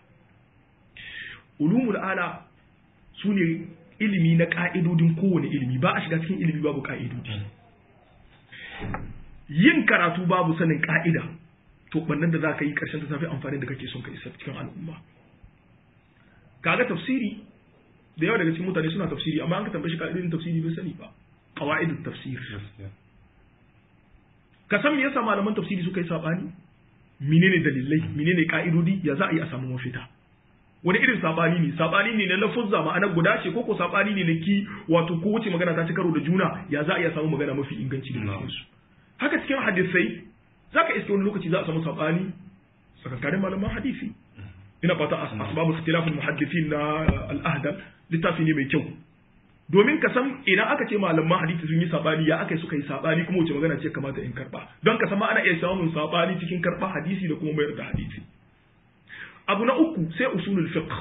Speaker 2: ulumul ala su ne ilimi na ka'idodin kowane ilimi ba a shiga cikin ilimi babu ka'idodi yin karatu babu sanin ka'ida to bannan da za ka yi karshen ta tafi amfani da kake son ka isa cikin al'umma kaga tafsiri da yawa daga cikin mutane suna tafsiri amma an ka tambaye shi ka'idodin tafsiri bai sani ba qawaidut tafsir ka san me yasa malaman tafsiri suka yi sabani menene dalilai menene ka'idodi ya za a yi a samu mafita wani irin sabani ne sabani ne na lafuzza ma'ana guda ce ko ko sabani ne na ki wato ko wuce magana ta ci karo da juna ya za a iya samu magana mafi inganci da cikin su haka cikin hadisai zaka iske wani lokaci za a samu sabani tsakankanin malaman hadisi ina fata asbabu ikhtilafil muhaddithin na al-ahdal littafi ne mai kyau domin ka san idan aka ce malaman hadisi sun yi sabani ya aka suka yi sabani kuma wace magana ce kamata in karba don ka san ma ana iya samun sabani cikin karba hadisi da kuma mayar da hadisi abu na uku sai usulul fiqh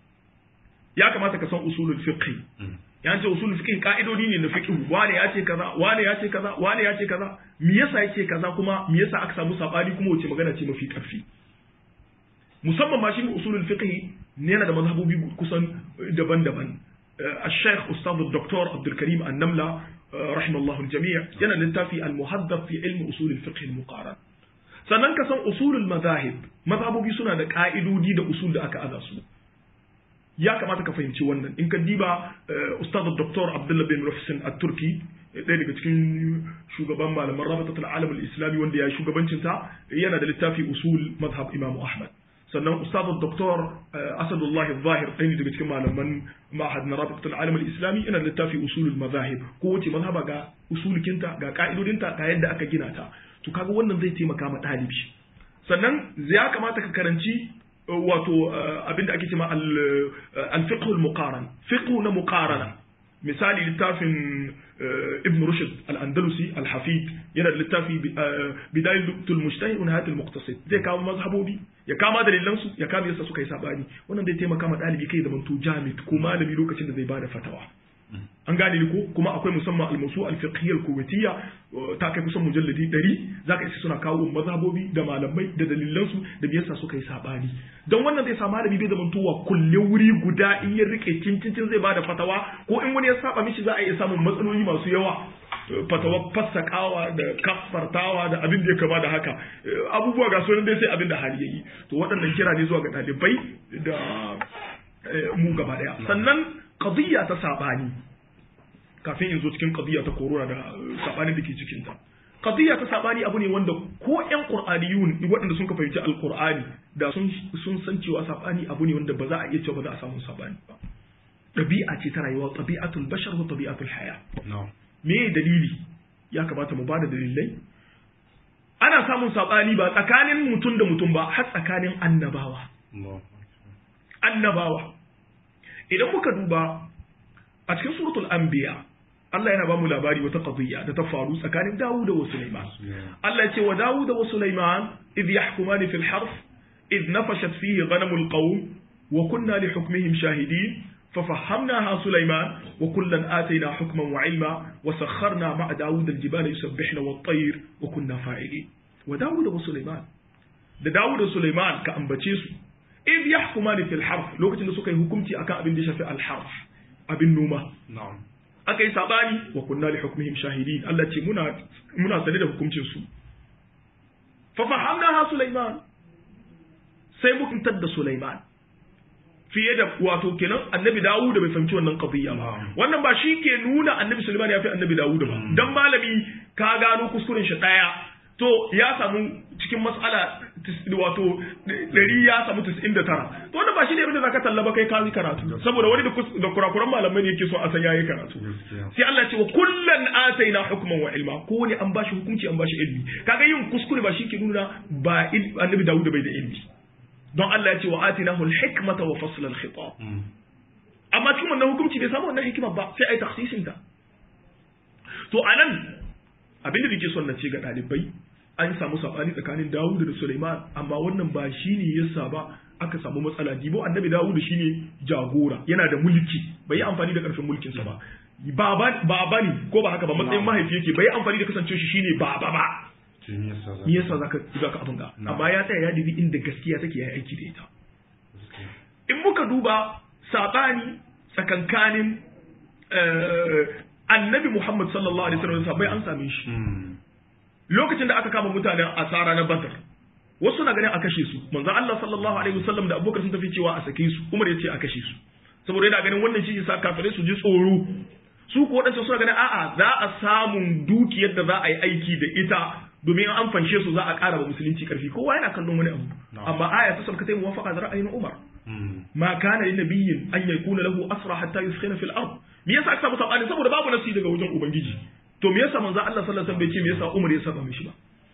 Speaker 2: ya kamata ka san usulul fiqh ya ce usulul fiqh ka'idodi ne na fiqh wane ya ce kaza wane ya ce kaza wane ya ce kaza me yasa yake kaza kuma me yasa aka samu sabani kuma wace magana ce mafi karfi musamman ma shi usulul fiqh ne yana da mazhabobi kusan daban-daban الشيخ أستاذ الدكتور عبد الكريم النملة رحمه الله الجميع yana littafi al-muhaddab fi ilm usul al-fiqh al-muqaran sannan ka san usulul madahib mazhabobi suna da ka'idodi da usul da aka aza su ya kamata ka fahimci wannan in ka diba ustaz dr abdullah bin muhsin at-turki ɗaya daga cikin shugaban malaman rabatatul alam al-islami wanda ya shugabancin ta yana da littafi usul mazhab imam ahmad sannan ustaz dr asadullah zahir ɗaya daga cikin malaman ma'ahad na rabatatul alam al-islami yana da littafi usulul mazahib ko wace mazhaba ga usulikinta ga ka'idodinta ga yadda aka gina ta to kaga wannan zai taimaka ma ɗalibi sannan ya kamata ka karanci wato abinda ake cewa al-fiqh al-muqaran fiqh na muqarana misali littafin ibn rushd al-andalusi al-hafid yana da littafi bidayatul mujtahid wa nihayatul muqtasid zai kawo mazhabobi ya kama dalilan su ya kama yasa suka yi sabani wannan zai taimaka ma ɗalibi kai da manto jami'd ko malami lokacin da zai bada fatawa an gane ni ko kuma akwai musamman almasu alfiqhiyya alkuwaitiyya ta kai kusan mujalladi 100 zaka isa suna kawo mazhabobi da malamai da dalilan su da biyarsa suka yi sabani don wannan zai sa malami bai zaman tuwa kulle wuri guda in ya rike cincin zai bada fatawa ko in wani ya saba mishi za a iya samun matsaloli masu yawa fatawa fassakawa da kafartawa da abin da ya kama da haka abubuwa ga sunan dai sai abin da hali yayi to waɗannan kira ne zuwa ga ɗalibai da mu gaba ɗaya sannan qadiyya ta sabani kafin in zo cikin qadiyya ta corona da sabani da ke cikin ta qadiyya ta sabani abu ne wanda ko ƴan qur'aniyun waɗanda sun ka fahimci alqur'ani da sun sun san cewa sabani abu ne wanda ba za a iya cewa ba za a samu sabani ba ɗabi'a ce ta rayuwa ɗabi'atul bashar wa ɗabi'atul haya me dalili ya kamata mu bada dalilai ana samun sabani ba tsakanin mutum da mutum ba har tsakanin annabawa annabawa idan muka duba a cikin suratul anbiya Allah yana ba mu labari wata qadiyya da ta faru tsakanin Dawud da Sulaiman Allah ya ce wa Dawud da Sulaiman id yahkumani fil harf id nafashat fihi ghanamul qawm wa kunna li hukmihim shahidin ففهمناها سليمان وكلا آتينا حكما وعلما وسخرنا مع داود الجبال يسبحن والطير وكنا فاعلين وداود وسليمان da Dawud da Sulaiman ka ambace su id yahkumani fil harf lokacin da suka yi hukunci akan abin da shafi al harf abin noma
Speaker 1: na'am
Speaker 2: aka yi sabani wa kunna li hukmihim shahidin Allah ce muna muna sane da hukuncin su fa fahamnaha Sulaiman sai muka da Sulaiman fiye da wato kenan annabi Dawud bai fahimci wannan qadiyya ba wannan ba shi ke nuna annabi Sulaiman ya fi annabi Dawud ba dan malami ka gano kuskuren shi daya to ya samu cikin mas'ala wato ɗari ya samu tis'in da tara to wannan ba shi ne abinda zaka tallaba kai ka yi karatu saboda wani da kurakuran malamai ne yake so a san yayi karatu sai Allah ce wa kullan ataina hukman wa ilma ko ne an bashi hukunci an bashi ilmi kaga yin kuskure ba shi ke nuna ba annabi Dawud bai da ilmi don Allah ya ce wa atinahu al-hikmata wa fasl al-khitab amma cikin wannan hukunci bai samu wannan hikima ba sai ai takhsisin ta to anan abinda nake son na ce ga dalibai an samu sabani tsakanin Dawud da Sulaiman amma wannan ba shine yasa ba aka samu matsala dibo annabi Dawud shine jagora yana da mulki bai yi amfani da karfin mulkin sa ba baba baba ne ko ba haka ba matsayin mahaifi yake bai yi amfani da kasance shi shine baba ba me yasa zaka zaka abin ga amma ya tsaya ya dubi inda gaskiya take yayi aiki da ita in muka duba sabani tsakankanin annabi Muhammad sallallahu alaihi wasallam bai an same shi lokacin da aka kama mutanen asara na Badr wasu na ganin a kashe su manzo Allah sallallahu alaihi wasallam da Abubakar sun tafi cewa a sake su Umar ya ce a kashe su saboda yana ganin wannan shi yasa kafirai su ji tsoro su ko wadancan suna ganin a'a za a samun dukiyar da za a yi aiki da ita domin an fanshe su za a ƙara wa musulunci ƙarfi kowa yana kallon wani abu amma aya ta sabka ta yi muwafaqa da ra'ayin Umar ma kana lin nabiyyin an yakuna lahu asra hatta yuskhina fil ard me yasa aka samu sabani saboda babu nasi daga wajen ubangiji to me yasa manzo Allah sallallahu alaihi wasallam bai ce me yasa Umar ya saba mishi ba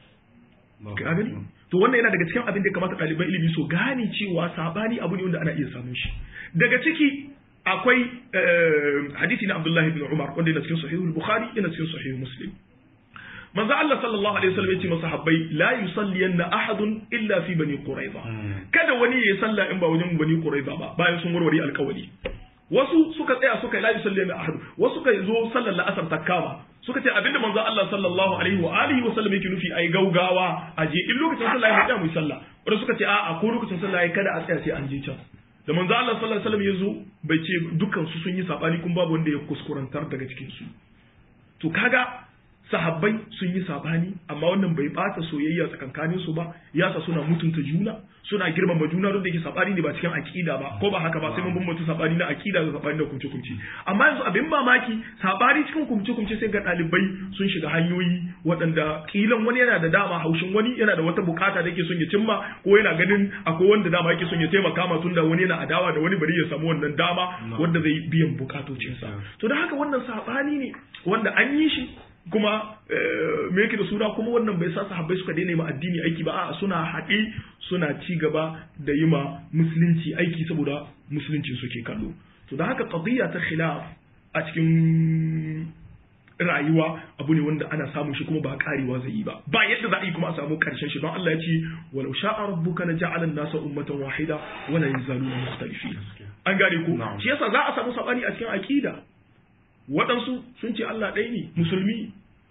Speaker 2: ka gani to wannan yana daga cikin abin da ya kamata ɗaliban ilimi so gane cewa sabani abu ne wanda ana iya samun shi daga ciki akwai hadisi na Abdullahi ibn Umar wanda yana cikin sahihul Bukhari yana cikin sahihul Muslim manzo Allah sallallahu alaihi wasallam yace masahabbai la yusalliyanna ahadun illa fi bani quraiza kada wani ya salla in ba wajen bani quraiza ba bayan sun warware alƙawari wasu suka tsaya suka la yusalliyanna ahad wasu suka zo sallar la'asar takama suka ce abinda manzo Allah sallallahu alaihi wa alihi wa sallam yake nufi ai gaugawa a je in lokacin sallah ya tsaya mu sallah wanda suka ce a'a ko lokacin sallah ya kada a tsaya sai an je can da manzo Allah sallallahu alaihi wasallam ya zo bai ce dukkan su sun yi sabani kun babu wanda ya kuskurantar daga cikin su to kaga sahabbai sun yi sabani amma wannan bai bata soyayya tsakankanin su ba yasa suna mutunta juna suna girmama juna don da yake sabani ne ba cikin akida ba ko ba haka ba sai mun bambanta sabani na akida da sabani na kumce kumce amma yanzu abin mamaki sabani cikin kumce kumce sai ga dalibai sun shiga hanyoyi waɗanda kilan wani yana da dama haushin wani yana da wata bukata da yake son ya cimma ko yana ganin akwai wanda dama yake son ya taimaka ma tunda wani yana adawa da wani bari ya samu wannan dama wanda zai biyan bukatocinsa to da haka wannan sabani ne wanda an yi shi kuma me yake da suna kuma wannan bai sa sahabbai suka daina ma addini aiki ba a'a suna haɗe suna ci gaba da yi ma musulunci aiki saboda musulunci suke kallo to da haka qadiyya ta khilaf a cikin rayuwa abu ne wanda ana samun shi kuma ba karewa zai yi ba ba yadda za a yi kuma a samu karshen shi don Allah ya ce walau sha'a rabbuka la ja'ala an-nasa ummatan wahida wa la yazaluna mukhtalifin an gane ko shi yasa za a samu sabani a cikin aqida waɗansu sun ce Allah ɗaya ne musulmi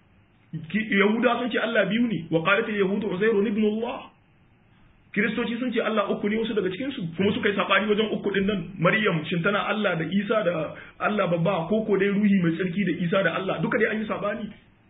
Speaker 2: yahuda sun ce Allah biyu ne wa qalat yahudu uzairu ibn Allah kiristoci sun ce Allah uku ne wasu daga cikin su kuma suka yi sabani wajen uku din nan maryam shin tana Allah da isa da Allah babba ko ko dai ruhi mai tsarki da isa da Allah duka dai an yi sabani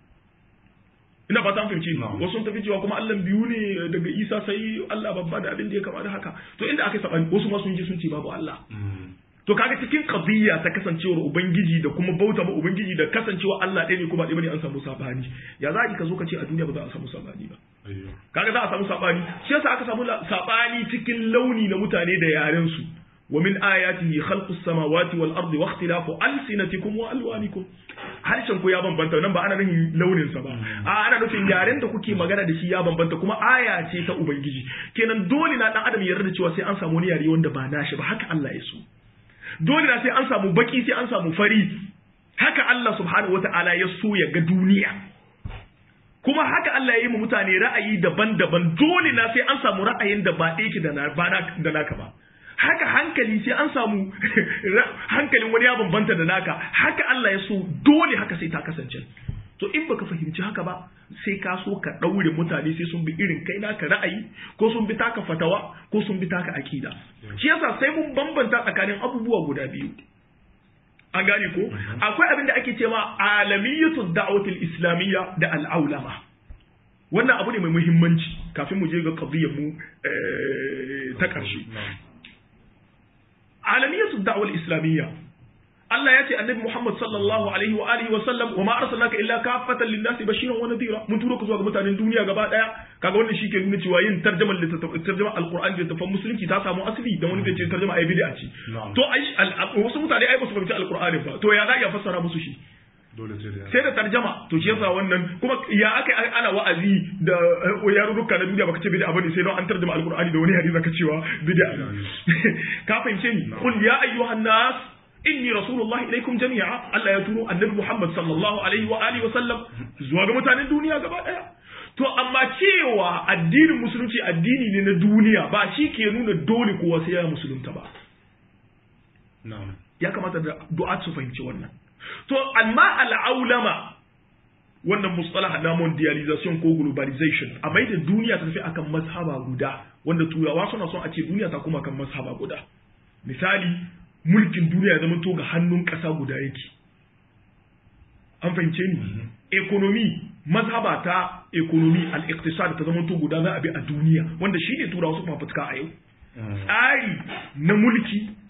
Speaker 2: ina fata an fahimci wasu sun tafi cewa kuma Allah biyu ne daga isa sai Allah babba da abin da ya kama da haka to inda aka yi sabani wasu ma sun je sun ce babu Allah to kaga cikin qadiyya ta kasancewar ubangiji da kuma bauta ma ubangiji da kasancewa Allah ɗaya ne kuma ɗaya bane an samu sabani ya za ka zo ka ce a duniya ba za a samu sabani ba kaga za a samu sabani shi yasa aka samu sabani cikin launi na mutane da yaren su wa min ayatihi khalqus samawati wal ardi wa ikhtilafu alsinatikum wa alwanikum harshen ku ya bambanta nan ba ana nufin launin sa ba a ana nufin yaren da kuke magana da shi ya bambanta kuma aya ce ta ubangiji kenan dole na dan adam ya yarda cewa sai an samu wani yare wanda ba nashi ba haka Allah ya so dole na sai an samu baki sai an samu fari haka Allah subhanahu wata'ala ya so ya ga duniya kuma haka Allah ya yi mu mutane ra'ayi daban-daban dole na sai an samu ra'ayin da ba ɗaya da da naka ba haka hankali sai an samu hankalin wani ya bambanta da naka haka Allah ya so dole haka sai ta kasance to in baka fahimci haka ba sai ka so ka ɗaure mutane sai sun bi irin kai naka ra'ayi ko sun bi taka fatawa ko sun bi taka akida shi yasa sai mun bambanta tsakanin abubuwa guda biyu an gane ko akwai abin da ake cewa alamiyatu da'watul islamiyya da al'aulama wannan abu ne mai muhimmanci kafin mu je ga qadiyyar mu ta karshe alamiyatu da'watul islamiyya Allah ya ce annabi Muhammad sallallahu alaihi wa alihi wa sallam wa ma arsalnaka illa kaffatan lin-nasi bashiran wa nadhira mun turo ka zuwa ga mutanen duniya gaba daya kaga wannan shi ke nuna cewa yin tarjumar littattafan tarjumar alqur'ani da littattafan musulunci ta samu asali dan wani zai ce tarjuma ai bid'a ce to ai wasu mutane ai ba su fahimci alqur'ani ba to ya za ya fassara musu shi sai da tarjama to shi yasa wannan kuma ya aka ana wa'azi da yarurruka na duniya baka ce bid'a bane sai don an tarjuma alqur'ani da wani hadisi zaka cewa bid'a ka fahimce ni qul ya ayyuhan nas inni rasulullahi ilaikum jami'a Allah ya turo annabi Muhammad sallallahu alaihi wa alihi wa sallam zuwa ga mutanen duniya gaba daya to amma cewa addinin musulunci addini ne na duniya ba shi ke nuna dole kowa sai ya musulunta ba ya kamata da du'a su fahimci wannan to amma al'aulama wannan mustalah na mondialization ko globalization a mai da duniya ta tafi akan mazhaba guda wanda turawa suna son a ce duniya ta kuma kan mazhaba guda misali mulkin duniya ya zama to ga hannun ƙasa guda yake an fahimce ni ekonomi mazhaba ta ekonomi al-iqtisad ta zama to guda za a bi a duniya wanda shi ne turawa su fafutuka a yau tsari na mulki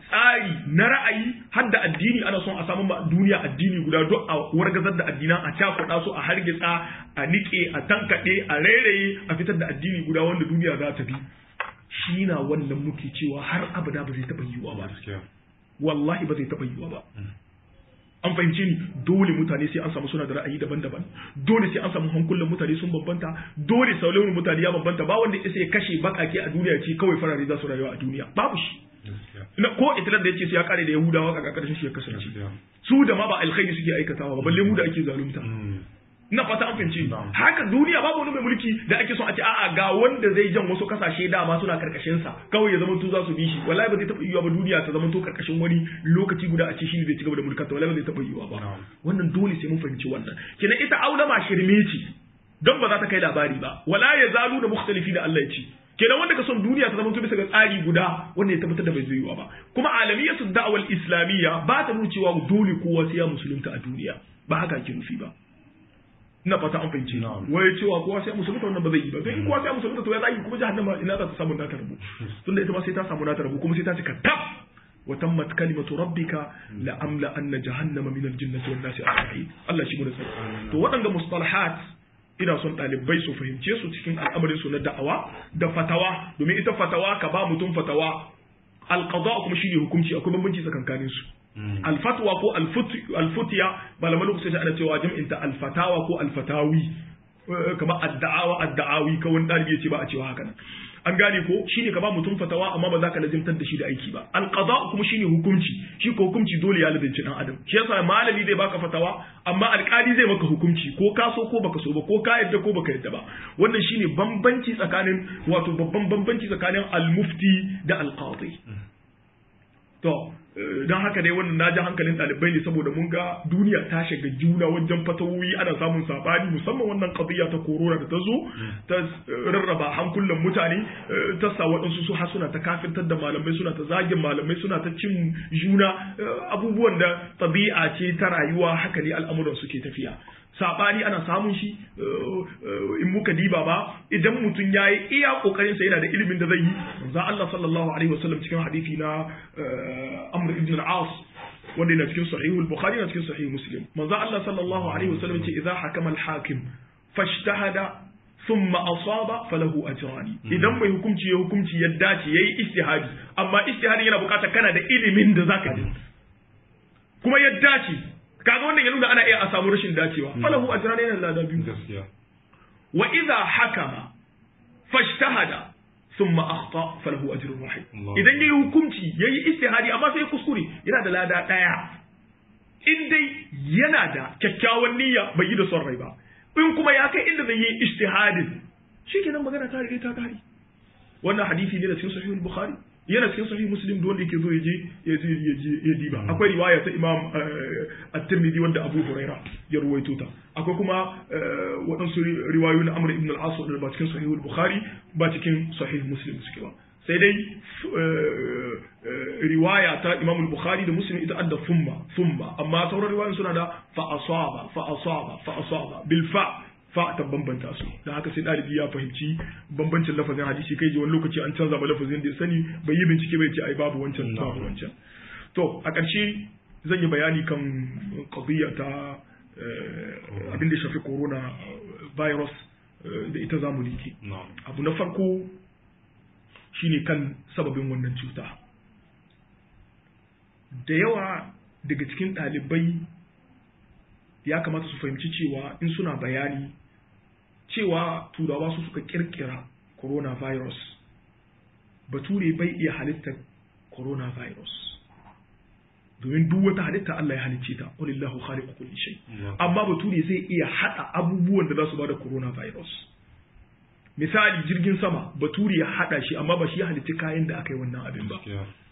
Speaker 2: tsari na ra'ayi har da addini ana son a samu duniya addini guda duk a wargazar da addinan a cakuɗa su a hargitsa a niƙe a tankaɗe a rairaye a fitar da addini guda wanda duniya za ta bi shi na wannan muke cewa har abada ba zai taɓa yiwuwa ba wallahi ba zai taɓa yiwuwa ba an fahimce ni dole mutane sai an samu suna da ra'ayi daban-daban dole sai an samu hankulan mutane sun bambanta dole sauran mutane ya bambanta ba wanda isa ya kashe bakake a duniya ce kawai farare za su rayuwa a duniya babu shi ko itilar da yace sai ya kare da yahudawa a karshen shi ya kasance su da ma ba alkhairi suke aikatawa ba balle mu da ake zalunta na fata an fahimci haka duniya babu wani mai mulki da ake son a ce a'a ga wanda zai jan wasu kasashe dama suna karkashin sa kawai ya zama to za su bi shi wallahi ba zai taba yiwuwa ba duniya ta zama to karkashin wani lokaci guda a ce shi ne zai ci gaba da mulkar ta wallahi ba zai taba yiwuwa ba wannan dole sai mun fahimci wannan kenan ita aulama shirme ce don ba za ta kai labari ba wala ya zalu da mukhtalifi da Allah ya ce kenan wanda ka son duniya ta zama to bisa ga tsari guda wanda ya tabbatar da bai zai yiwuwa ba kuma alamiyatu da'wal islamiyya ba ta nuna cewa dole kowa sai ya musulunta a duniya ba haka ake nufi ba ina fata an fahimci wai cewa kowa sai musulunta wannan ba zai yi ba in kowa sai musulunta to ya zai kuma jahannama ina za ta samu nata rabu tunda ita ma sai ta samu nata rabu kuma sai ta cika tab wa tammat kalimatu rabbika la amla anna jahannama min al-jinnati wan nasi ajma'in Allah shi mu da sai to waɗanga mustalahat ina son ɗalibai su fahimce su cikin al'amarin su na da'awa da fatawa domin ita fatawa ka ba mutum fatawa alqada kuma shine hukunci akwai bambanci tsakankanin su alfatwa ko alfutiya malaman lokaci ana cewa jam'in ta alfatawa ko alfatawi kama adda'awa adda'awi ka wani dalibi ya ce ba a cewa haka nan an gane ko shine ka ba mutum fatawa amma ba za ka lazimtar da shi da aiki ba alqada kuma shine hukunci shi ko hukunci dole ya lazimci dan adam shi yasa malami zai baka fatawa amma alkali zai maka hukunci ko ka so ko baka so ba ko ka yadda ko baka yadda ba wannan shine bambanci tsakanin wato babban bambanci tsakanin almufti da alqadi to don haka dai wannan na ji hankalin ɗalibai ne saboda mun ga duniya ta shiga juna wajen fatawoyi ana samun sabani musamman wannan qadiyya ta korona da ta zo ta rarraba hankulan mutane ta sa waɗansu su har suna ta kafirtar da malamai suna ta zagin malamai suna ta cin juna abubuwan da tabi'a ce ta rayuwa haka ne al'amuran suke tafiya sabani ana samun shi in muka diba ba idan mutum ya yi iya kokarin sa yana da ilimin da zai yi manzo Allah sallallahu alaihi wasallam cikin hadisi na Amr ibn al-As wanda yana cikin sahih al-Bukhari yana cikin sahih Muslim manzo Allah sallallahu alaihi wasallam ce idza hakama al-hakim fashtahada thumma asaba falahu ajrani idan mai hukunci ya hukunci ya dace yayi ijtihadi amma ijtihadi yana bukatar kana da ilimin da zaka yi kuma ya dace kaga wannan ya nuna ana iya a samu rashin dacewa falahu ajran yana lada biyu
Speaker 1: gaskiya
Speaker 2: wa idza hakama fashtahada thumma akhta falahu ajrun wahid idan yayi hukunci yayi istihadi amma sai kuskure yana da lada daya in dai yana da kyakkyawan niyya bai yi da son rai ba in kuma ya kai inda zai yi istihadin shikenan magana ta rige ta kare wannan hadisi ne da cikin sahihul bukhari yana cikin sahih muslim da wanda yake zo yaje yaje ya diba akwai riwaya ta imam at-tirmidhi wanda abu huraira ya ruwaito ta akwai kuma waɗansu riwayoyi na amr ibn al-as da ba cikin sahih bukhari ba cikin sahih muslim suke ba sai dai riwaya ta imam al-bukhari da muslim ita adda thumma thumma amma sauran riwayoyin suna da fa asaba fa asaba fa asaba bil fa fa ta bambanta su da haka sai ɗalibi ya fahimci bambancin lafazin hadisi kai ji wani lokaci an canza ba lafazin da ya sani bai yi bincike bai ce ai babu wancan babu wancan to a ƙarshe zan yi bayani kan qadiyya ta abin da shafi corona virus da ita zamu liki abu na farko shine kan sababin wannan cuta da yawa daga cikin ɗalibai ya kamata su fahimci cewa in suna bayani cewa turawa su suka kirkira coronavirus bature bai iya halittar coronavirus domin duk wata halitta Allah ya halicce ta walillahu khaliqu kulli shay amma bature zai iya hada abubuwan da za su bada coronavirus misali jirgin sama bature ya hada shi amma ba shi ya halicci kayan da aka yi wannan abin ba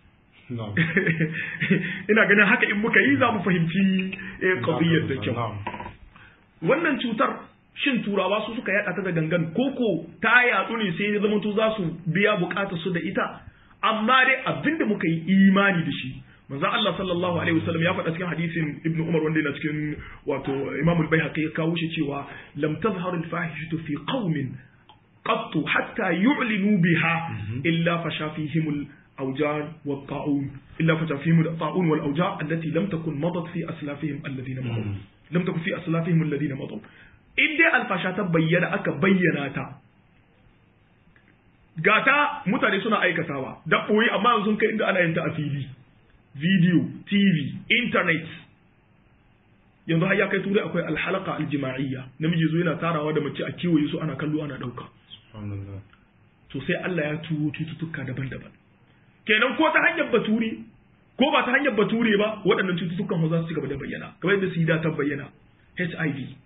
Speaker 2: ina ganin haka in muka yi za mu fahimci qadiyyar da kyau wannan cutar shin turawa su suka yada ta da gangan koko ta yatsu ne sai zama to za su biya bukatar su da ita amma dai abinda muka yi imani da shi manzo Allah sallallahu alaihi wasallam ya faɗa cikin hadisin Ibn Umar wanda yana cikin wato Imam al-Baihaqi ya kawo shi cewa lam tazhar al-fahishatu fi qaumin qattu hatta yu'linu biha illa fasha fihim أوجاع والطاعون إلا فتفهم الطاعون والأوجاع التي لم تكن مضت في أسلافهم الذين مضوا لم تكن في أسلافهم الذين مضوا إن دي الفاشا تبين أكا بيناتا gata mutane suna aikatawa da ɓoye amma yanzu kai inda ana yin ta a fili video tv internet yanzu har ya kai turai akwai alhalaka aljima'iyya namiji zo yana tarawa da mace a kewaye su ana kallo ana ɗauka to sai Allah ya turo cututtuka daban-daban kenan ko ta hanyar bature ko ba ta hanyar bature ba waɗannan cututtukan za su ci gaba da bayyana kamar yadda sida ta bayyana HIV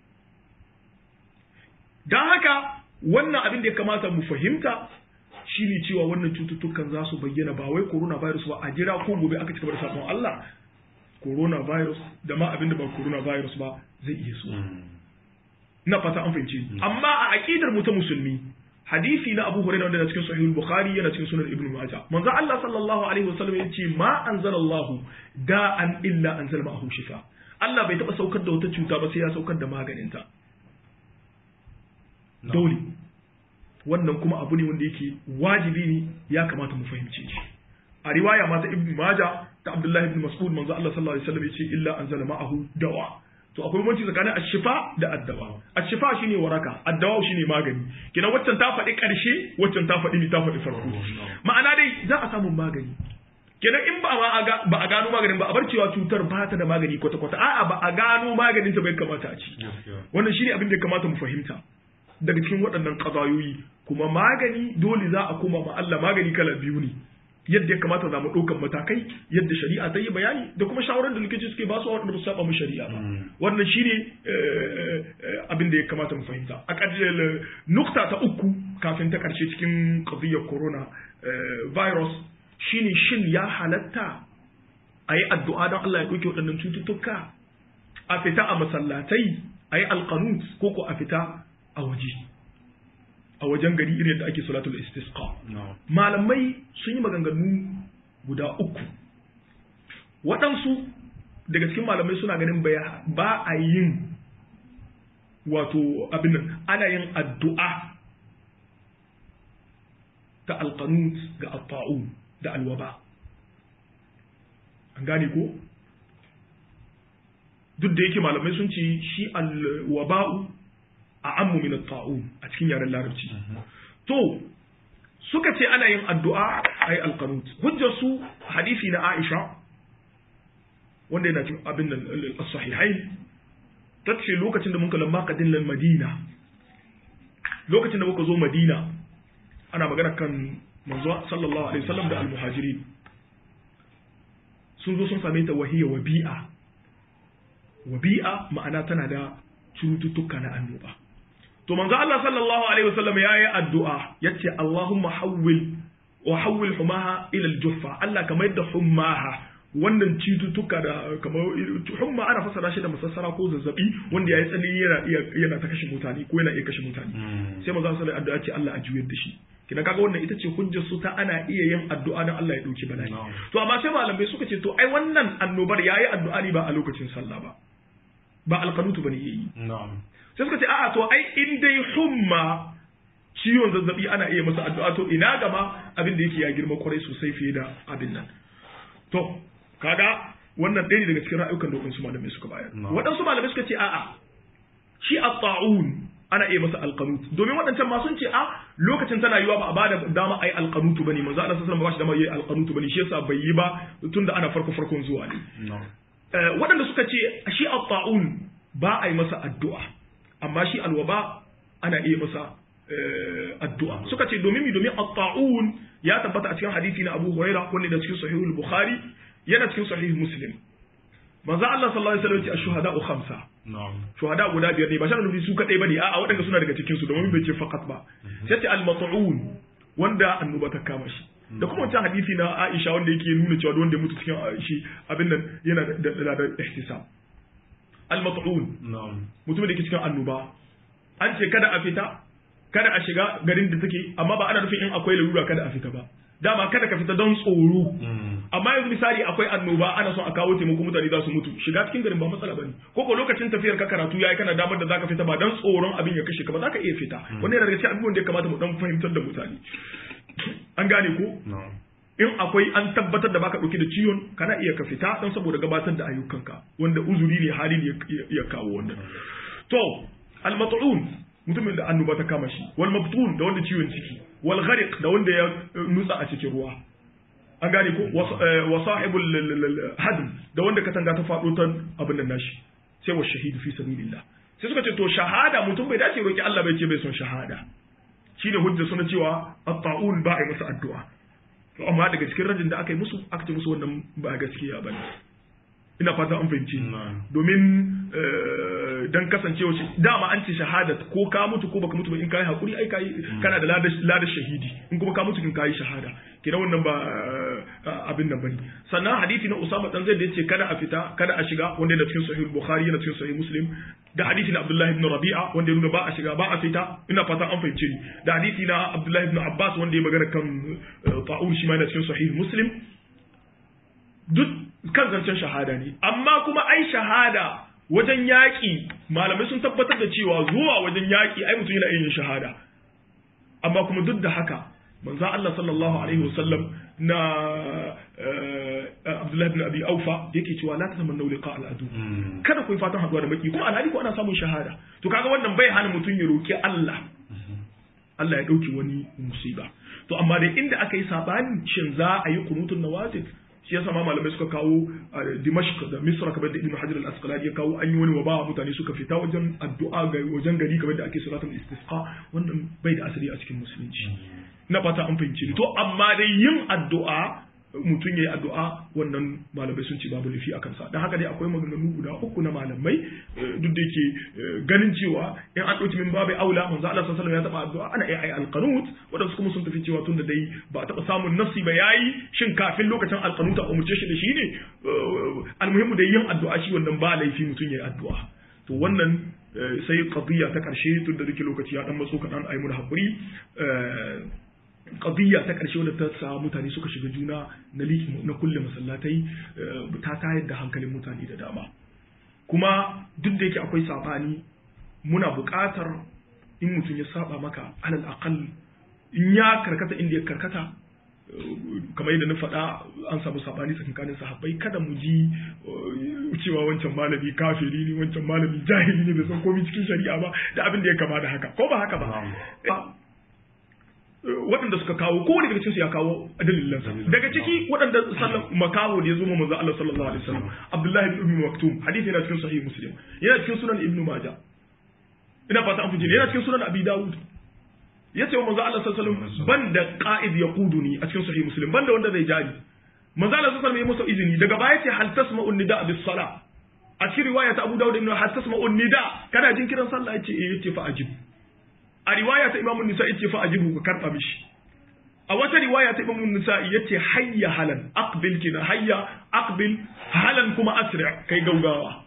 Speaker 2: don haka wannan abin da ya kamata mu fahimta shine cewa wannan cututtukan za su bayyana ba wai coronavirus ba a jira ko gobe aka ci gaba da sabon Allah coronavirus da ma abin da ba coronavirus ba zai iya so na fata an fahimci amma a aqidar mu ta musulmi hadisi na Abu Hurairah wanda cikin Sahih Bukhari yana cikin Sunan Ibn Majah manzo Allah sallallahu alaihi wasallam yace ma anzalallahu da'an illa anzala ma'ahu shifa Allah bai taba saukar da wata cuta ba sai ya saukar da maganinta dole wannan kuma abu ne wanda yake wajibi ne ya kamata mu fahimce shi a riwaya ma ta Ibn Majah ta Abdullah ibn Mas'ud manzo Allah sallallahu alaihi wasallam yace illa anzala ma'ahu dawa to akwai bambanci tsakanin ashifa da addawa ashifa shine waraka addawa shine magani kina waccan ta faɗi ƙarshe waccan ta faɗi ni ta faɗi farko ma'ana dai za a samu magani kenan in ba ba a gano maganin ba a bar cewa cutar ba ta da magani kwata kwata a'a ba a gano maganin ta bai kamata a ci wannan shine abin da ya kamata mu fahimta daga cikin waɗannan ƙazayoyi kuma magani dole za a koma ma Allah magani kala biyu ne yadda ya kamata za mu ɗaukan matakai yadda shari'a ta yi bayani da kuma shawarar da likitoci suke ba su waɗanda ba su saba mu shari'a ba wannan shine abin da ya kamata mu fahimta a ƙarshe nukta ta uku kafin ta ƙarshe cikin qadiyar corona virus shine shin ya halatta a yi addu'a don Allah ya ɗauke waɗannan cututtuka a fita a masallatai a yi alƙanut ko ko a fita a waje a wajen gari irin da ake salatul istisqa malamai sun yi maganganu guda uku waɗansu daga cikin malamai suna ganin ba a yin wato abin nan ana yin addu'a ta alqanut ga atta'un da alwaba an gane ko duk da yake malamai sun ce shi alwaba'u a ammu min ta'un a cikin yaren larabci to suka ce ana yin addu'a ay alqanut hujjar su hadisi na Aisha wanda yana cikin abin nan as-sahihain tace lokacin da muka lamma kadin lal Madina lokacin da muka zo Madina ana magana kan manzo sallallahu alaihi wasallam da al-muhajirin sun zo sun same ta wahiya wabi'a wabi'a ma'ana tana da cututtuka na annoba to manzo Allah sallallahu alaihi wasallam yayi addu'a yace Allahumma hawwil wa hawwil humaha ila al-juffa Allah kamar yadda hummaha wannan cututtuka da kamar humma ana fasara shi da masassara ko zazzabi wanda yayi tsanani yana iya yana ta kashe mutane ko yana iya kashe mutane sai manzo sallallahu alaihi wasallam addu'a ce Allah a juyar da shi kina kaga wannan ita ce hujjar su ta ana iya yin addu'a dan Allah ya dauki bala'i to amma sai malamai suka ce to ai wannan annobar yayi addu'a ne ba a lokacin sallah ba ba alqanutu bane yayi
Speaker 1: na'am
Speaker 2: sai suka ce a'a to ai in dai humma ciwon zazzabi ana iya masa addu'a to ina gama abin da yake ya girma kwarai sosai fiye da abin nan to kaga wannan ɗaya ne daga cikin ra'ayukan da waɗansu malamai suka bayar waɗansu malamai suka ce a'a shi at-ta'un ana iya masa alqanut domin waɗancan ma sun ce a lokacin tana yiwa ba a bada dama ai alqanutu bane manzo Allah sallallahu alaihi wasallam ba shi dama yayi alqanutu bane shi yasa bai yi ba tunda ana farko farkon zuwa ne waɗanda suka ce shi at-ta'un ba a yi masa addu'a amma shi alwaba ana iya masa addu'a suka ce domin mi domin at-ta'un ya tabbata a cikin hadisi na Abu Hurairah wanda da cikin sahihul Bukhari yana cikin sahih Muslim manzo Allah sallallahu alaihi wasallam ya ce ash-shuhada'u khamsa shuhada guda biyar ne ba shan nufi su kadai bane a'a waɗanda suna daga cikin su domin bai ce faqat ba sai ce al-mat'un wanda annoba ta kama shi da kuma wancan hadisi na Aisha wanda yake nuna cewa wanda ya mutu cikin shi abin nan yana da da ihtisab al-mat'un mutum da yake cikin annoba an ce kada a fita kada a shiga garin da take amma ba ana nufin in akwai larura kada a fita ba dama kada ka fita don tsoro amma yanzu misali akwai annoba ana son a kawo taimako mutane za su mutu shiga cikin garin ba matsala bane ko ko lokacin tafiyar ka karatu yayi kana damar da zaka fita ba don tsoron abin ya kashe ka ba zaka iya fita wannan yana daga cikin abubuwan da ya kamata mu dan fahimtar da mutane an gane ko in akwai an tabbatar da baka dauke da ciwon kana iya ka fita don saboda gabatar da ayyukanka wanda uzuri ne hali ne ya kawo wannan to al mat'un mutumin da annoba ta kama shi wal mabtun da wanda ciwon ciki wal ghariq da wanda ya nutsa a cikin ruwa an gane ko wa sahibul hadm da wanda katanga ta faɗo ta abin nan nashi sai wa shahidu fi sabilillah sai suka ce to shahada mutum bai dace roki Allah bai ce bai son shahada shine hujja suna cewa at-ta'un ba a yi masa addu'a to amma daga cikin rajin da aka yi musu aka ce musu wannan ba gaskiya bane ina fata an fahimci domin dan kasancewa shi dama an ce shahada ko ka mutu ko baka mutu ba in kai hakuri ai kai kana da ladar shahidi in kuma ka mutu kin kai shahada kina wannan ba abin nan bane sannan hadisi na Usama dan Zaid da yace kada a fita kada a shiga wanda yana cikin sahih Bukhari yana cikin sahih Muslim da hadisi na Abdullah ibn Rabi'a wanda yana ba a shiga ba a fita ina fata an fahimce ni da hadisi na Abdullah ibn Abbas wanda ya magana kan ta'un shi ma yana cikin sahih Muslim duk kan zancen shahada ne amma kuma ai shahada wajen yaƙi malamai sun tabbatar da cewa zuwa wajen yaƙi ai mutum yana yin shahada amma kuma duk da haka manzo Allah sallallahu alaihi wasallam na Abdullahi ibn Abi Aufa yake cewa la tatamannu liqa al-adu kada ku yi fatan haduwa da maki kuma alhali ko ana samun shahada to kaga wannan bai hana mutum ya roki Allah Allah ya dauki wani musiba to amma dai inda aka yi sabani shin za a yi kunutun nawazil shi yasa ma malamai suka kawo Dimashq da Misra kamar da Ibn Hajar al-Asqalani ya kawo an yi wani waba mutane suka fita wajen addu'a ga wajen gari kamar da ake salatul istisqa wannan bai da asali a cikin musulunci na fata an fahimci to amma dai yin addu'a mutum ya yi addu'a wannan malamai sun ce babu laifi a kansa don haka dai akwai maganganu guda uku na malamai duk da yake ganin cewa in an ɗauki min babu aula manzo Allah sallallahu ya taɓa addu'a ana iya ayi alqanut wadansu kuma sun tafi cewa tunda dai ba taɓa samun nafsi ba yayi shin kafin lokacin alqanut a umurce shi da shi ne almuhimmu da yin addu'a shi wannan ba laifi mutum ya yi addu'a to wannan sai qadiyya ta karshe tun da dake lokaci ya dan matso kaɗan ayi mu da hakuri qadiyya ta ƙarshe wadda ta sa mutane suka shiga juna na liki na kulle masallatai ta tayar da hankalin mutane da dama kuma duk da yake akwai sabani muna buƙatar in mutum ya saba maka alal aqal in ya karkata inda ya karkata kamar yadda na faɗa an samu sabani tsakanin sahabbai kada mu ji cewa wancan malami kafiri ne wancan malami jahili ne bai san komai cikin shari'a ba da abin da ya kama da haka ko ba haka ba waɗanda suka kawo kowane daga cikinsu ya kawo dalilansa daga ciki waɗanda sallan makaho da ya zo ma manzo Allah sallallahu alaihi wasallam Abdullah ibn Ummi Maktum hadisi yana cikin sahih Muslim yana cikin sunan Ibn Majah ina fata an fujile yana cikin sunan Abi Dawud yace wa manzo Allah sallallahu alaihi wasallam banda qa'id yaquduni a cikin sahih Muslim banda wanda zai jari manzo Allah sallallahu alaihi wasallam ya masa izini daga baya ce hal tasma'un nida bis sala a cikin riwaya ta Abu Dawud ibn hal tasma'un nida kana jin kiran sallah yace eh yace fa ajib a riwaya ta imamun nisa yace fa ajibu ka karba mishi a wata riwaya ta imamun nisa yace hayya halan aqbil kina hayya aqbil halan kuma asri kai gaugawa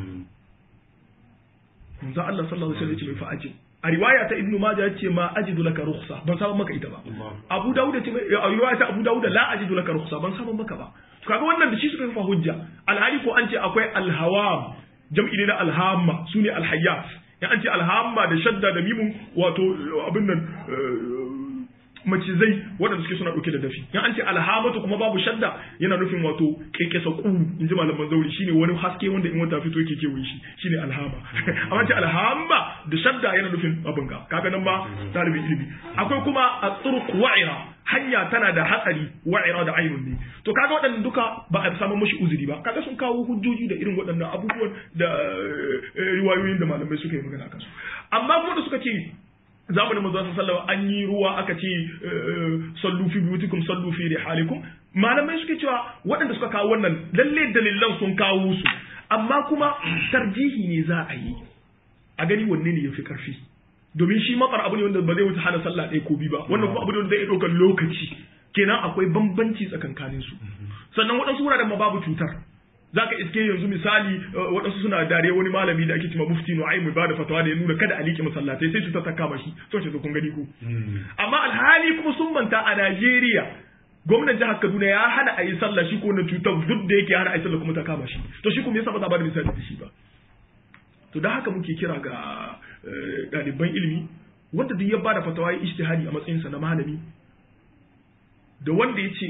Speaker 2: manzo Allah sallallahu alaihi wasallam yace fa ajib a riwaya ta ibnu majah yace ma ajidu laka rukhsa ban samu maka ita ba abu dawud yace a riwaya ta abu dawud la ajidu laka rukhsa ban samu maka ba to kaga wannan da shi suka fa hujja alhali ko an ce akwai alhawam jam'i ne na alhamma sune alhayyat in an ce alhamma da shadda da mimun wato abin nan macizai waɗanda suke suna ɗauke da dafi in an ce alhamatu kuma babu shadda yana nufin wato kekesa ƙuru in ji malaman zauri shine wani haske wanda in wata fito yake kewaye shi shine alhama amma ce alhamma da shadda yana nufin abin ga kaga nan ma talibin ilimi akwai kuma a turq wa'ira hanya tana da hatsari wa'ira da ainun ne to kaga waɗannan duka ba a samu mushi uzuri ba kaga sun kawo hujjoji da irin waɗannan abubuwan da riwayoyin da malamai suka yi magana kansu amma kuma da suka ce zamanin manzo sallallahu an yi ruwa aka ce sallu fi biyutikum sallu fi rihalikum malamai suke cewa waɗanda suka kawo wannan lalle dalilan sun kawo su amma kuma tarjihi ne za a yi a gani wanne ne yafi karfi domin shi matsar abu ne wanda ba zai wuce hana sallah ɗaya ko biyu ba wannan kuma abu ne wanda zai ɗaukar lokaci kenan akwai bambanci tsakankanin su sannan waɗansu wuraren ma babu cutar zaka iske yanzu misali waɗansu suna dare wani malami da ake cewa mufti nu'aymu ba da fatawa da ya nuna kada a liƙe masallatai sai cutar ta kama shi to ce kun gani ko amma alhali kuma sun manta a Najeriya gwamnan jihar Kaduna ya hana a yi sallah shi ko na cutar duk da yake hana a yi sallah kuma ta kama shi to shi kuma yasa ba za ba da misali da shi ba to da haka muke kira ga ɗaliban ilimi wanda duk ya bada fatawa ya ijtihadi a matsayinsa na malami da wanda ya ce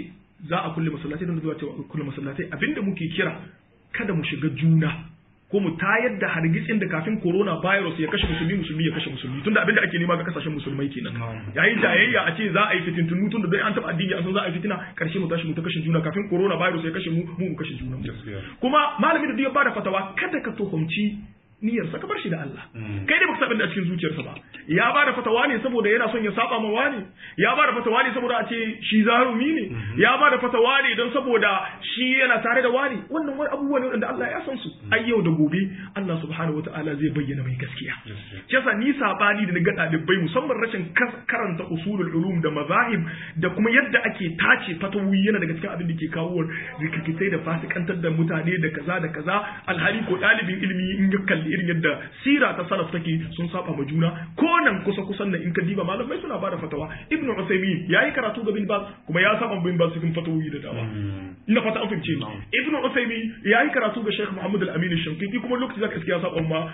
Speaker 2: za a kulle masallatai don zuwa cewa kulle masallatai abinda muke kira kada mu shiga juna ko mu tayar da hargitsin da kafin corona virus ya kashe musulmi musulmi ya kashe musulmi tunda abinda ake nema ga kasashen musulmai kenan yayin jayayya a ce za a yi fitintunu tunda dai an taba addini an san za a yi fitina karshe mu tashi mu ta kashe juna kafin corona virus ya kashe mu mu mu kashe juna kuma malami da duk ya bada fatawa kada ka tuhumci niyyarsa ka bar shi da Allah kai dai baka san da cikin zuciyarsa ba ya bada fatawa ne saboda yana son ya saba ma wani ya bada fatawa ne saboda a ce shi zarumi ne ya bada fatawa ne don saboda shi yana tare da wani wannan wani abubuwa ne wanda Allah ya san su ai yau da gobe Allah subhanahu wataala zai bayyana mai gaskiya kisa ni sabani da na ga dalibai musamman rashin karanta usulul ulum da mazahib da kuma yadda ake tace fatawi yana daga cikin abin da ke kawo rikitai da fasikantar da mutane da kaza da kaza alhali ko dalibin ilimi in ya kalli irin yadda sira ta salaf take sun saba ma juna ko nan kusa kusan nan in ka diba malamai suna bada fatawa ibnu usaymin yayi karatu ga bin baz kuma ya saba bin baz cikin fatawoyi da dama ina fata an fahimce ni ibnu usaymin yayi karatu ga sheikh muhammad al-amin shankiti kuma lokaci zaka iskiya saba ma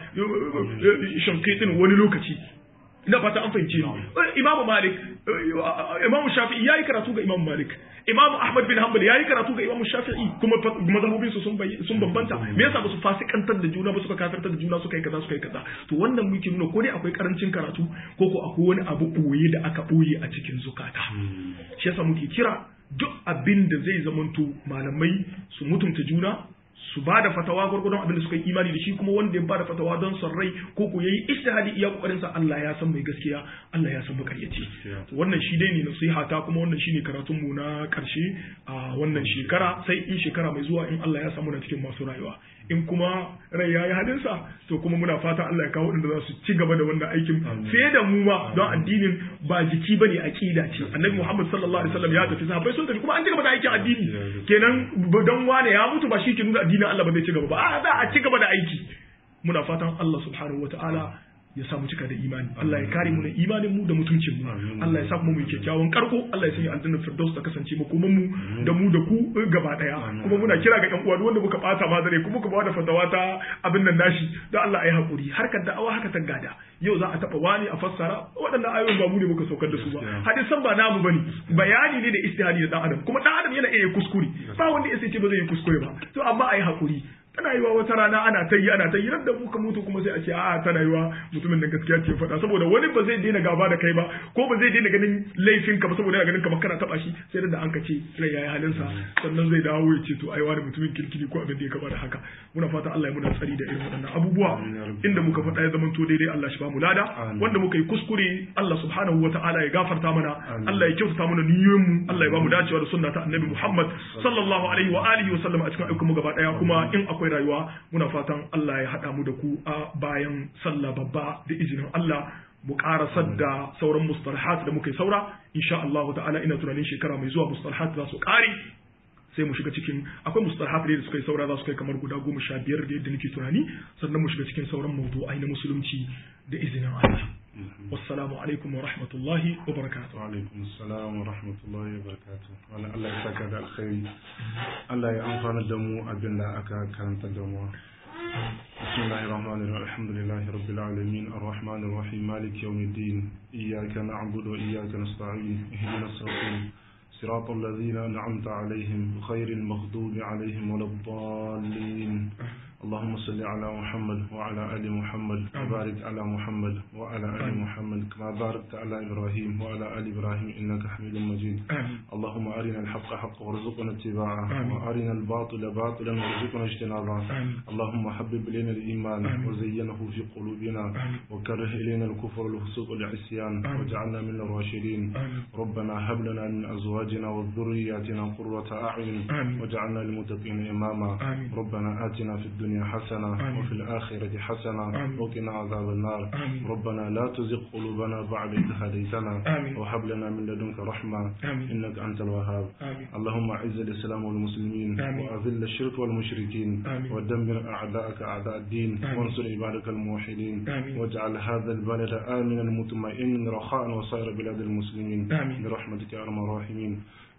Speaker 2: shankitin wani lokaci ina fata an fahimce ni imamu malik imamu shafi'i yayi karatu ga imamu malik imamu ahmad bin hanbal yayi karatu ga imamu shafi'i kuma mazhabobin su sun sun bambanta me yasa ba su fasikantar da juna ba suka kafirtar da juna suka yi kaza suka yi kaza to wannan muke nuna ko dai akwai karancin karatu ko ko akwai wani abu boye da aka boye a cikin zukata shi yasa muke kira duk abin da zai zamanto malamai su mutunta juna su ba da fatawa gwargwadon abin da suka yi imani da shi kuma wanda ya ba da fatawa don son rai ko ko yayi ijtihadi iya kokarin sa Allah ya san mai gaskiya Allah ya san makaryaci wannan shi dai ne nasiha ta kuma wannan shine karatun mu na karshe a wannan shekara sai in shekara mai zuwa in Allah ya samu na cikin masu rayuwa in kuma rai yayi halin sa to kuma muna fata Allah ya kawo inda za su ci gaba da wannan aikin fiye da mu ma don addinin ba jiki bane aqida ce annabi Muhammad sallallahu alaihi wasallam ya tafi sahabbai sun tafi kuma an ci gaba da aikin addini kenan don wane ya mutu ba shi ke nuna addinin Allah ba zai ci gaba ba a za a ci gaba da aiki muna fatan Allah subhanahu wataala ya samu cika da imani Allah ya kare mu da imanin mu da mutuncin mu Allah ya sa mu mu kyakkyawan karko Allah ya sanya aljanna firdaus ta kasance makoman mu da mu da ku gaba daya kuma muna kira ga yan uwa wanda muka bata ma dare kuma muka ba da fatawa ta abin nan nashi da Allah ya hakuri harkar da'awa haka ta gada yau za a taba wani a fassara waɗannan ayoyin ba mu ne muka saukar da su ba hadisan ba namu bane bayani ne da istihadi da dan adam kuma dan adam yana iya kuskure ba wanda ya ce ba zai yi kuskure ba to amma ai hakuri tana yiwa wata rana ana ta yi ana ta yi da muka mutu kuma sai a ce a'a tana yiwa mutumin nan gaskiya ce faɗa saboda wani ba zai daina gaba da kai ba ko ba zai daina ganin laifin ka ba saboda yana ganin kamar kana taba shi sai da an ka ce rai yayi halin sa sannan zai dawo ya ce to ai wani mutumin kirkiri ko abin da ya kama da haka muna fata Allah ya muna tsari da irin waɗannan abubuwa inda muka faɗa ya zamanto daidai Allah shi ba mu lada wanda muka yi kuskure Allah subhanahu wataala ya gafarta mana Allah ya kyautata mana niyoyin mu Allah ya ba mu dacewa da sunna ta Annabi Muhammad sallallahu alaihi wa alihi wa sallam a cikin ayyukan mu gaba daya kuma in akwai rayuwa muna fatan Allah ya haɗa mu da ku a bayan sallah babba da izinin Allah mu ƙarasar da sauran mustalahat da muka yi saura insha Allah ta'ala ina tunanin shekara mai zuwa mustalahat za su ƙare sai mu shiga cikin akwai mustalahat da suka yi saura za su kai kamar guda goma sha biyar da yadda nake tunani sannan mu shiga cikin sauran mawdu'ai na musulunci da izinin Allah wassalamu alaikum wa rahmatullahi wa barakatuh
Speaker 1: wa alaikum assalam wa rahmatullahi wa barakatuh wala Allah ya saka da alkhairi Allah ya amfana da mu abin da aka karanta da mu بسم الله الرحمن الرحيم الحمد لله رب العالمين الرحمن الرحيم مالك يوم الدين إياك نعبد وإياك نستعين اهدنا الصراط صراط الذين أنعمت عليهم غير المغضوب عليهم ولا الضالين اللهم صل على محمد وعلى آل محمد وبارك على محمد وعلى آل محمد كما باركت على إبراهيم وعلى آل إبراهيم إنك حميد مجيد اللهم أرنا الحق حقا وارزقنا اتباعه وأرنا الباطل باطلا وارزقنا اجتنابه اللهم حبب إلينا الإيمان وزينه في قلوبنا وكره إلينا الكفر والفسوق والعصيان واجعلنا من الراشدين ربنا هب لنا من أزواجنا وذرياتنا قرة أعين واجعلنا للمتقين إماما ربنا آتنا في الدنيا الدنيا حسنة
Speaker 2: آمين.
Speaker 1: وفي الآخرة حسنة
Speaker 2: آمين.
Speaker 1: وقنا عذاب النار
Speaker 2: آمين.
Speaker 1: ربنا لا تزغ قلوبنا بعد إذ هديتنا
Speaker 2: آمين.
Speaker 1: وهب لنا من لدنك رحمة
Speaker 2: آمين.
Speaker 1: إنك أنت الوهاب
Speaker 2: آمين.
Speaker 1: اللهم أعز الإسلام والمسلمين
Speaker 2: آمين.
Speaker 1: وأذل الشرك والمشركين
Speaker 2: آمين.
Speaker 1: ودمر أعداءك أعداء الدين
Speaker 2: آمين.
Speaker 1: وانصر عبادك الموحدين
Speaker 2: آمين.
Speaker 1: واجعل هذا البلد آمنا مطمئنا رخاء وسائر بلاد المسلمين
Speaker 2: آمين.
Speaker 1: برحمتك يا أرحم الراحمين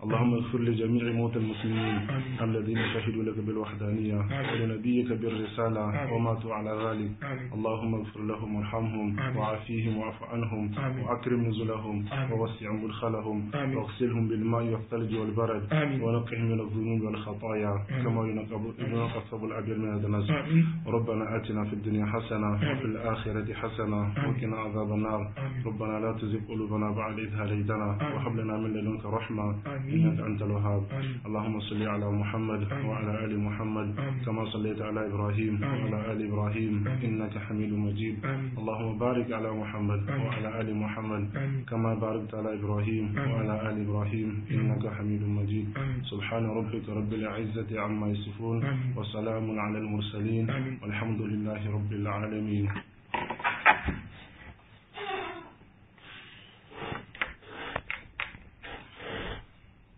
Speaker 1: اللهم اغفر لجميع موتى المسلمين
Speaker 2: آمين.
Speaker 1: الذين شهدوا لك بالوحدانية
Speaker 2: آمين.
Speaker 1: ولنبيك بالرسالة
Speaker 2: آمين.
Speaker 1: وماتوا على ذلك
Speaker 2: آمين.
Speaker 1: اللهم اغفر لهم وارحمهم
Speaker 2: آمين.
Speaker 1: وعافيهم واعف عنهم
Speaker 2: آمين.
Speaker 1: وأكرم نزلهم
Speaker 2: آمين.
Speaker 1: ووسع مدخلهم
Speaker 2: آمين.
Speaker 1: واغسلهم بالماء والثلج والبرد
Speaker 2: آمين.
Speaker 1: ونقهم من الذنوب والخطايا
Speaker 2: آمين.
Speaker 1: كما ينقى ينقى الثوب الأبيض من الدنس
Speaker 2: آمين
Speaker 1: ربنا آتنا في الدنيا حسنة وفي الآخرة حسنة
Speaker 2: آمين.
Speaker 1: وقنا عذاب النار
Speaker 2: آمين.
Speaker 1: ربنا لا تزغ قلوبنا بعد إذ هديتنا
Speaker 2: آمين.
Speaker 1: وهب لنا من لدنك رحمة
Speaker 2: آمين.
Speaker 1: إنك أنت الوهاب
Speaker 2: آمين.
Speaker 1: اللهم صل على محمد
Speaker 2: آمين.
Speaker 1: وعلى آل محمد
Speaker 2: آمين.
Speaker 1: كما صليت على إبراهيم
Speaker 2: آمين.
Speaker 1: وعلى آل إبراهيم
Speaker 2: آمين.
Speaker 1: إنك حميد مجيد
Speaker 2: آمين.
Speaker 1: اللهم بارك على محمد
Speaker 2: آمين.
Speaker 1: وعلى آل محمد
Speaker 2: آمين.
Speaker 1: كما باركت على إبراهيم
Speaker 2: آمين.
Speaker 1: وعلى آل إبراهيم إنك حميد مجيد
Speaker 2: آمين.
Speaker 1: سبحان ربك رب العزة عما يصفون
Speaker 2: آمين.
Speaker 1: وسلام على المرسلين
Speaker 2: آمين.
Speaker 1: والحمد لله رب العالمين